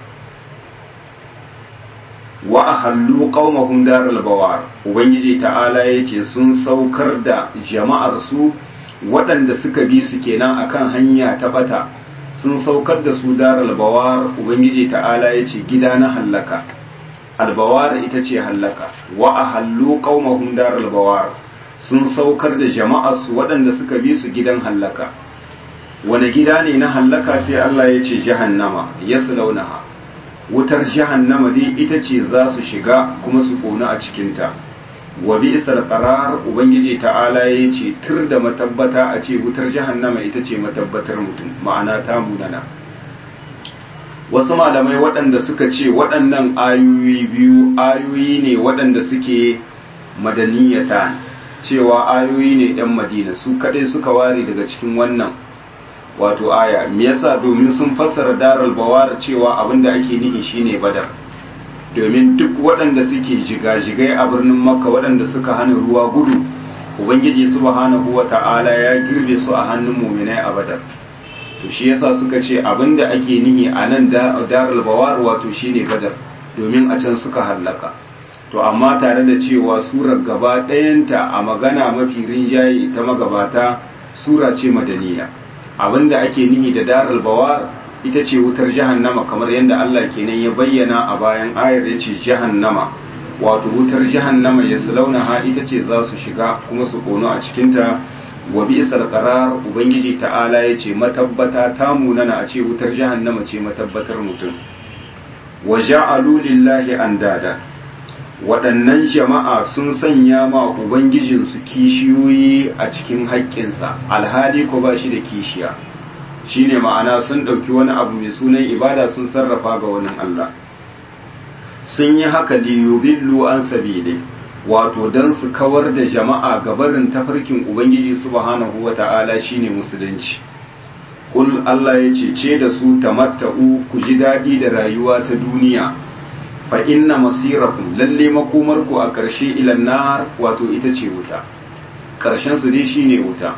wa ahallu qaumahum daral bawar ubangiji ta'ala yace sun saukar da jama'ar su waɗanda suka bi su kenan akan hanya ta bata sun saukar da su daral bawar ubangiji ta'ala yace gida na hallaka albawar ita ce hallaka wa ahallu qaumahum daral bawar sun saukar da jama'ar su waɗanda suka bi su gidan hallaka wani gida ne na hallaka sai Allah ya ce jahannama yaslaunaha wutar jahannama dai ita ce za su shiga kuma su ƙona a cikinta wa bi isar qarar ubangiji ta'ala ya ce tur da matabbata a ce wutar jahannama ita ce matabbatar mutum ma'ana ta munana wasu malamai waɗanda suka ce waɗannan ayoyi biyu ayoyi ne waɗanda suke madaniyata cewa ayoyi ne 'yan madina su kaɗai suka ware daga cikin wannan wato aya me yasa domin sun fassara daral bawar cewa abinda ake nihi shine badar domin duk waɗanda suke jigajigai a birnin makka waɗanda suka hana ruwa gudu ubangiji subhanahu wata'ala ya girbe su a hannun muminai a badar to shi yasa suka ce abinda ake nihi a nan daral bawar wato shine badar domin a can suka hallaka to amma tare da cewa surar gaba ɗayanta a magana mafi rinjaye ta magabata sura ce madaniya abinda ake nihi da daral bawar ita ce wutar jahannama kamar yadda Allah kenan ya bayyana a bayan ayar ya ce jahannama wato wutar jahannama ya ha ita ce za su shiga kuma su kono a cikinta wa bi'sal qarar ubangiji ta'ala yace matabbata ta munana a ce wutar jahannama ce matabbatar mutum wa ja'alu lillahi andada waɗannan jama'a sun sanya ma ubangijinsu kishiyoyi a cikin haƙƙinsa alhali ko ba shi da kishiya shine ma'ana sun ɗauki wani abu mai sunan ibada sun sarrafa ga wani Allah sun yi haka liyudillu an sabili wato don su kawar da jama'a gabarin tafarkin ubangiji subhanahu wata'ala shine musulunci kul Allah ya ce ce da su tamatta'u ku ji daɗi da rayuwa ta duniya fa inna masirakum lalle makomarku a ƙarshe ilan nar wato ita ce wuta ƙarshen su dai shine wuta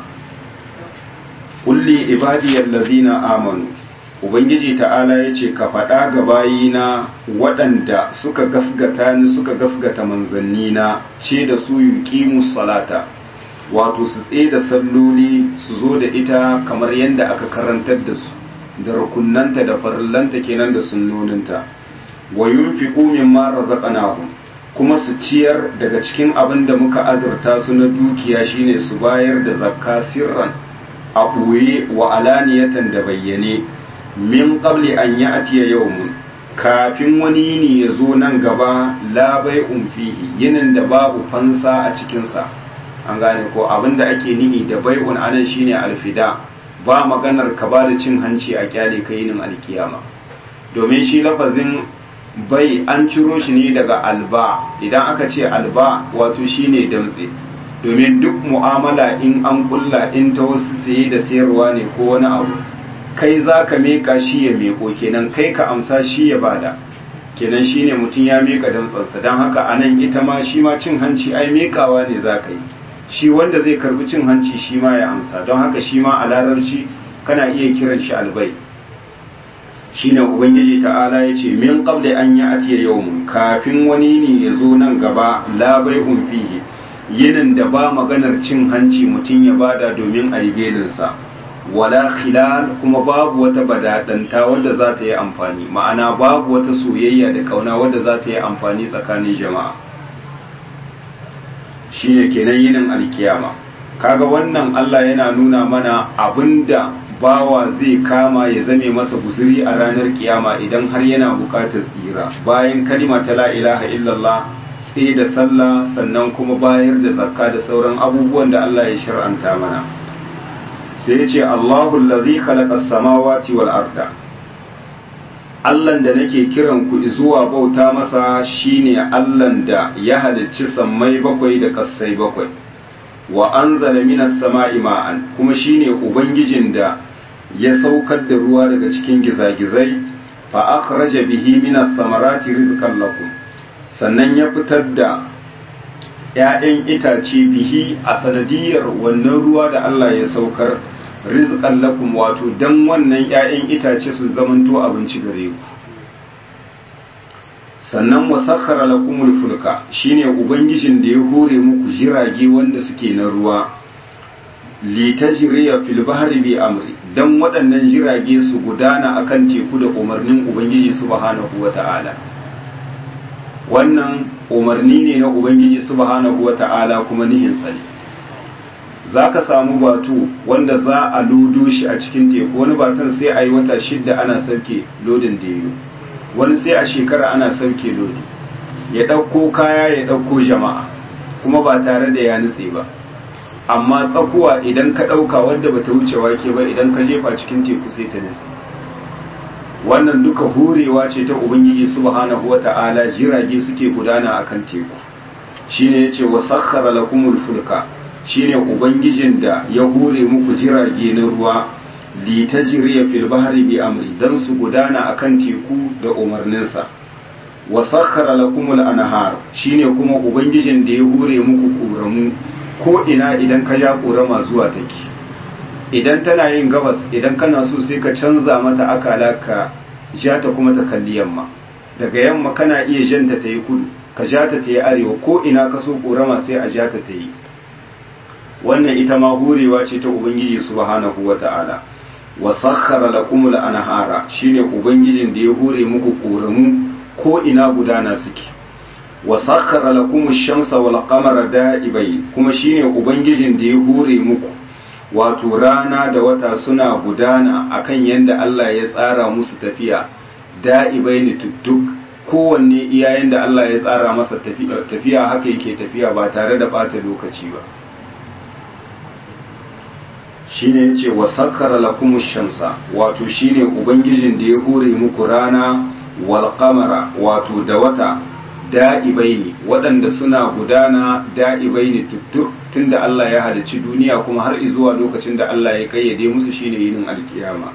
kulli ibadiyal ladina amanu ubangiji ta'ala ya ce ka faɗa ga bayina waɗanda suka gasgata ni suka gasgata manzannina ce da su yuqimu salata wato su tsaye da salloli su zo da ita kamar yadda aka karantar da su da rukunnanta da farillanta kenan da sunnoninta wa yunfiqu mimma razaqnahum kuma su ciyar daga cikin abin da muka azurta su na dukiya shine su bayar da zakka sirran a ɓoye wa alaniyatan da bayyane min qabli an ya'tiya yawmun kafin wani yini ya zo nan gaba la bai'un fihi yinin da babu fansa a cikinsa an gane ko abinda ake nihi da bai'un anan shine alfida ba maganar ka ba da cin hanci a kyale ka yinin alkiyama domin shi lafazin bai an ciro shi ne daga alba idan aka ce alba wato shine damtse domin duk mu'amala in an kulla in ta wasu saye da sayarwa ne ko wani abu kai za ka meka shi ya meko kenan kai ka amsa shi ya bada kenan shine mutum ya meka damtsansa don haka anan ita ma shi ma cin hanci ai mekawa ne za ka yi shi wanda zai karbi cin hanci shi ma ya amsa don haka shi ma a larabci kana iya kiran shi albai shine ubangiji ta'ala ya ce min qabli an ya atiya yawmun kafin wani ne ya zo nan gaba la bai'un fihi yinin da ba maganar cin hanci mutum ya bada domin a yi belinsa wala khilal kuma babu wata badadanta wadda za ta yi amfani ma'ana babu wata soyayya da kauna wadda za ta yi amfani tsakanin jama'a shine kenan yinin alkiyama kaga wannan Allah yana nuna mana abinda bawa zai kama ya zame masa guzuri a ranar kiyama idan har yana bukatar tsira bayan kalima ta la ilaha illallah sai da sallah sannan kuma bayar da zakka da sauran abubuwan da Allah ya shar'anta mana sai ya ce Allahu allazi khalaqa samawati wal arda Allahn da nake kiran ku zuwa bauta masa shine Allahn da ya halicci sammai bakwai da kassai bakwai wa anzala minas sama'i ma'an kuma shine ubangijin da ya saukar da ruwa daga cikin gizagizai fa akhraja bihi minas samarati rizqan lakum sannan ya fitar da ‘ya'yan itace bihi a sanadiyar wannan ruwa da Allah ya saukar rizqan lakum wato dan wannan ‘ya'yan itace su zamanto abinci gare ku sannan wasakhara lakumul fulka shine ubangijin da ya hore muku jirage wanda suke na ruwa litajriya fil bahri bi amri dan waɗannan jirage su gudana akan teku da umarnin ubangiji subhanahu wata'ala wannan umarni ne na ubangiji subhanahu wata'ala kuma nihin ne za ka samu batu wanda za a lodo shi a cikin teku wani batun sai a yi wata shidda ana sauke lodin da wani sai a shekara ana sauke lodi ya ɗauko kaya ya ɗauko jama'a kuma ba tare da ya nutse ba amma tsakuwa idan ka ɗauka wadda bata wuce wake ba idan ka jefa cikin teku sai ta nutse wannan duka horewa ce ta ubangiji subhanahu wata'ala jirage suke gudana akan teku shine yace wa sakhkhara lakumul fulka shine ubangijin da ya hore muku jirage na ruwa li tajriya fil bahri bi amri dan su gudana akan teku da umarninsa wa sakhkhara lakumul anhar shine kuma ubangijin da ya hore muku kuramu ko ina idan ka ja kurama zuwa take idan tana yin gabas idan kana so sai ka canza mata akala ka ja ta kuma ta kalli yamma daga yamma kana iya janta ta yi kudu ka ja ta ta yi arewa ko ina ka so korama sai a ja ta ta yi wannan ita ma hurewa ce ta ubangiji subhanahu wata'ala wa sakhkhara lakum al-anhara shine ubangijin da ya hure muku koramu ko ina gudana suke wa sakhkhara lakum ash-shamsa wal qamara da'ibai kuma shine ubangijin da ya hure muku wato rana da wata suna gudana akan yadda Allah ya tsara musu tafiya da'ibai ne tuttuk kowanne iyayen da Allah ya tsara masa tafiya haka yake tafiya ba tare da bata lokaci ba shine yace wa sakkara lakumush shamsa wato shine ubangijin da ya hore muku rana wal qamara wato da wata da'ibaini waɗanda suna gudana da'ibaini tuttuk tunda Allah ya halicci duniya kuma har zuwa lokacin da Allah ya kayyade musu shine yinin alkiyama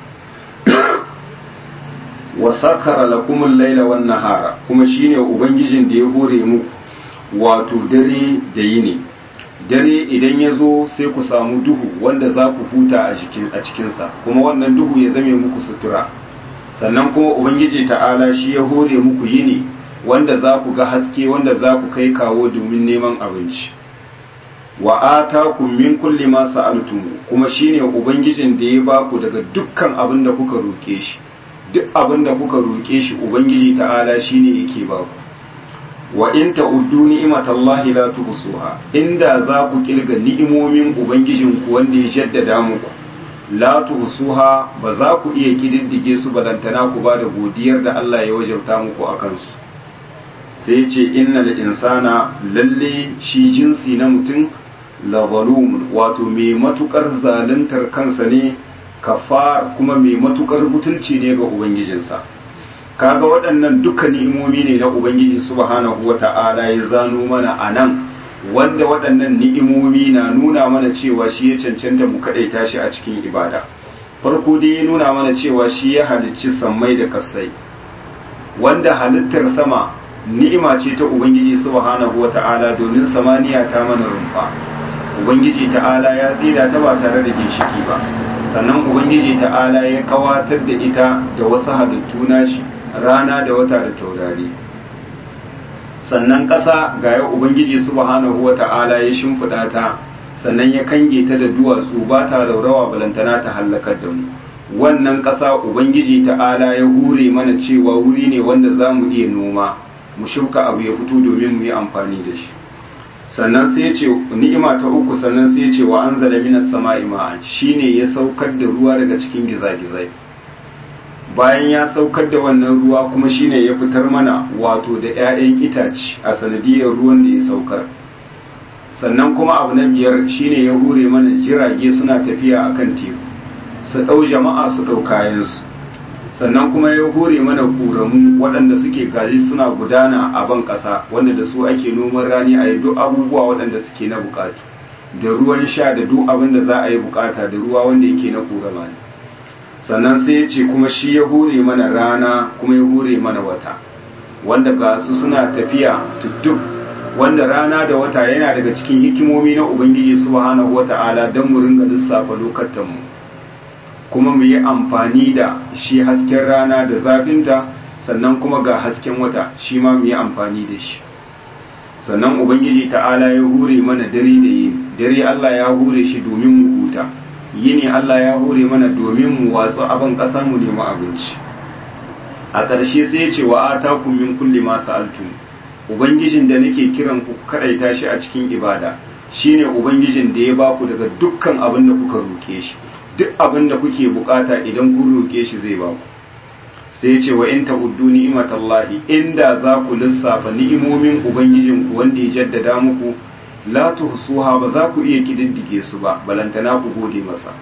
wa sakara lakumul laila wan nahara kuma shine ubangijin da ya hore muku wato dare da yini dare idan ya zo sai ku samu duhu wanda za ku huta a cikin a cikinsa kuma wannan duhu ya zame muku sutura sannan kuma ubangiji ta'ala shi ya hore muku yini wanda za ku ga haske wanda za ku kai kawo domin neman abinci wa atakum min kulli ma sa'altum kuma shine ubangijin da ya baku daga dukkan abin da kuka roke shi duk abin da kuka roke shi ubangiji ta'ala shine yake baku wa in ta'uddu ni'matallahi la tuhsuha inda za ku kilga ni'imomin ubangijin ku wanda ya jaddada muku la tuhsuha ba za ku iya kididdige su balantana ku ba da godiyar da Allah ya wajabta muku akan su sai ce innal insana lalle shi jinsi na mutum la zalumun wato mai matukar zaluntar kansa ne kafar kuma mai matukar butulci ne ga ubangijinsa kaga waɗannan duka ni'imomi ne na ubangiji subhanahu wata'ala ya zano mana a nan wanda waɗannan ni'imomi na nuna mana cewa shi ya cancanta mu kaɗaita shi a cikin ibada farko dai ya nuna mana cewa shi ya halicci sammai da kasai wanda halittar sama ni'ima ce ta ubangiji subhanahu wata'ala domin samaniya ta mana rumfa ubangiji ta'ala ya tsira ta ba tare da ginshiki ba sannan ubangiji ta'ala ya kawatar da ita da wasu halittu nashi rana da wata da taurari sannan ƙasa ga ya ubangiji subhanahu wata'ala ya shimfiɗa ta sannan ya kange ta da duwatsu ba ta raurawa balantana ta hallakar da mu wannan ƙasa ubangiji ta'ala ya hure mana cewa wuri ne wanda za mu iya noma mu shuka abu ya fito domin mu yi amfani da shi sannan sai ce ni'ima ta uku sannan sai ce wa anzala minas sama'i ma'an shine ya saukar da ruwa daga cikin gizagizai bayan ya saukar da wannan ruwa kuma shine ya fitar mana wato da 'ya'yan itace a sanadiyar ruwan da ya saukar sannan kuma abu na biyar shine ya hure mana jirage suna tafiya akan teku su ɗau jama'a su ɗau kayansu sannan kuma ya hure mana ƙoramu waɗanda suke gaji suna gudana a ban ƙasa wanda da su ake noman rani a yi duk abubuwa waɗanda suke na buƙatu da ruwan sha da duk abin da za a yi buƙata da ruwa wanda yake na ƙorama ne sannan sai ya ce kuma shi ya hure mana rana kuma ya hure mana wata wanda ga su suna tafiya tudduk wanda rana da wata yana daga cikin hikimomi na ubangiji subhanahu wata'ala don mu ringa lissafa lokatanmu kuma mu yi amfani da shi hasken rana da zafinta sannan kuma ga hasken wata shi ma mu yi amfani da shi sannan ubangiji ta'ala ya hure mana dare da yini dare Allah ya hure shi domin mu huta yini Allah ya hure mana domin mu watsu abin ƙasa mu nemi abinci a ƙarshe sai ya ce wa atakum min kulli ma sa'altum ubangijin da nake kiran ku kadaita shi a cikin ibada shine ubangijin da ya baku daga dukkan abin da kuka roke shi duk abin da kuke bukata idan kun roke shi zai baku sai ce wa in ta'uddu ni'matallahi inda za ku lissafa ni'imomin ubangijin ku wanda ya jaddada muku la tuhsuha ba za ku iya kididdige su ba balantana ku gode masa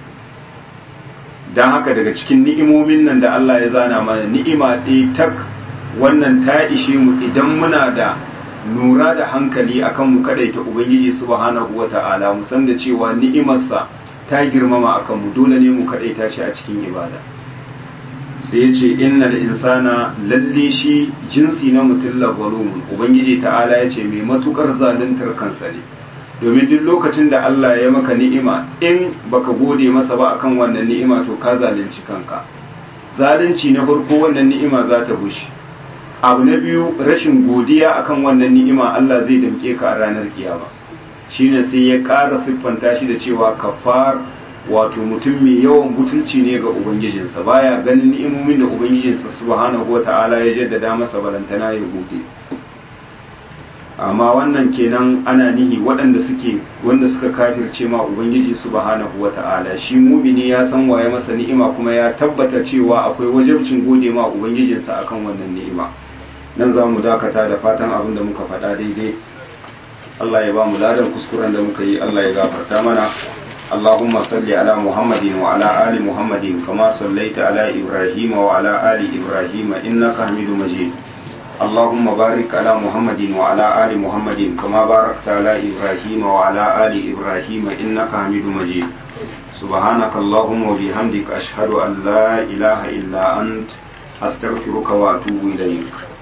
dan haka daga cikin ni'imomin nan da Allah ya zana mana ni'ima ɗaya tak wannan ta ishe mu idan muna da nura da hankali akan mu kadaita ubangiji subhanahu wata'ala mu san da cewa ni'imarsa ta girmama akan mu dole ne mu kadaita shi a cikin ibada sai ya ce innal insana lalle shi jinsi na mutum la zalumun ubangiji ta'ala ya ce mai matukar zaluntar kansa ne domin duk lokacin da Allah ya maka ni'ima in baka gode masa ba akan wannan ni'ima to ka zalunci kanka zalunci na farko wannan ni'ima za ta bushe abu na biyu rashin godiya akan wannan ni'ima Allah zai damke ka a ranar kiyama shine sai ya ƙara siffanta shi da cewa kafar wato mutum mai yawan butulci ne ga ubangijinsa baya ganin ni'imomin da ubangijinsa subhanahu wata'ala ya jaddada masa balantana ya gode amma wannan kenan ana nihi waɗanda suke wanda suka kafirce ma ubangiji subhanahu wata'ala shi mumini ya san waye masa ni'ima kuma ya tabbata cewa akwai wajibcin gode ma ubangijinsa akan wannan ni'ima nan za mu dakata da fatan abin da muka faɗa daidai Allah ya ba mu ladan kuskuren da muka yi Allah ya gafarta mana اللهم صل على محمد وعلى آل محمد كما صليت على إبراهيم وعلى آل إبراهيم إنك حميد مجيد اللهم بارك على محمد وعلى آل محمد كما باركت على إبراهيم وعلى آل إبراهيم إنك حميد مجيد سبحانك اللهم وبحمدك أشهد أن لا إله إلا أنت أستغفرك وأتوب إليك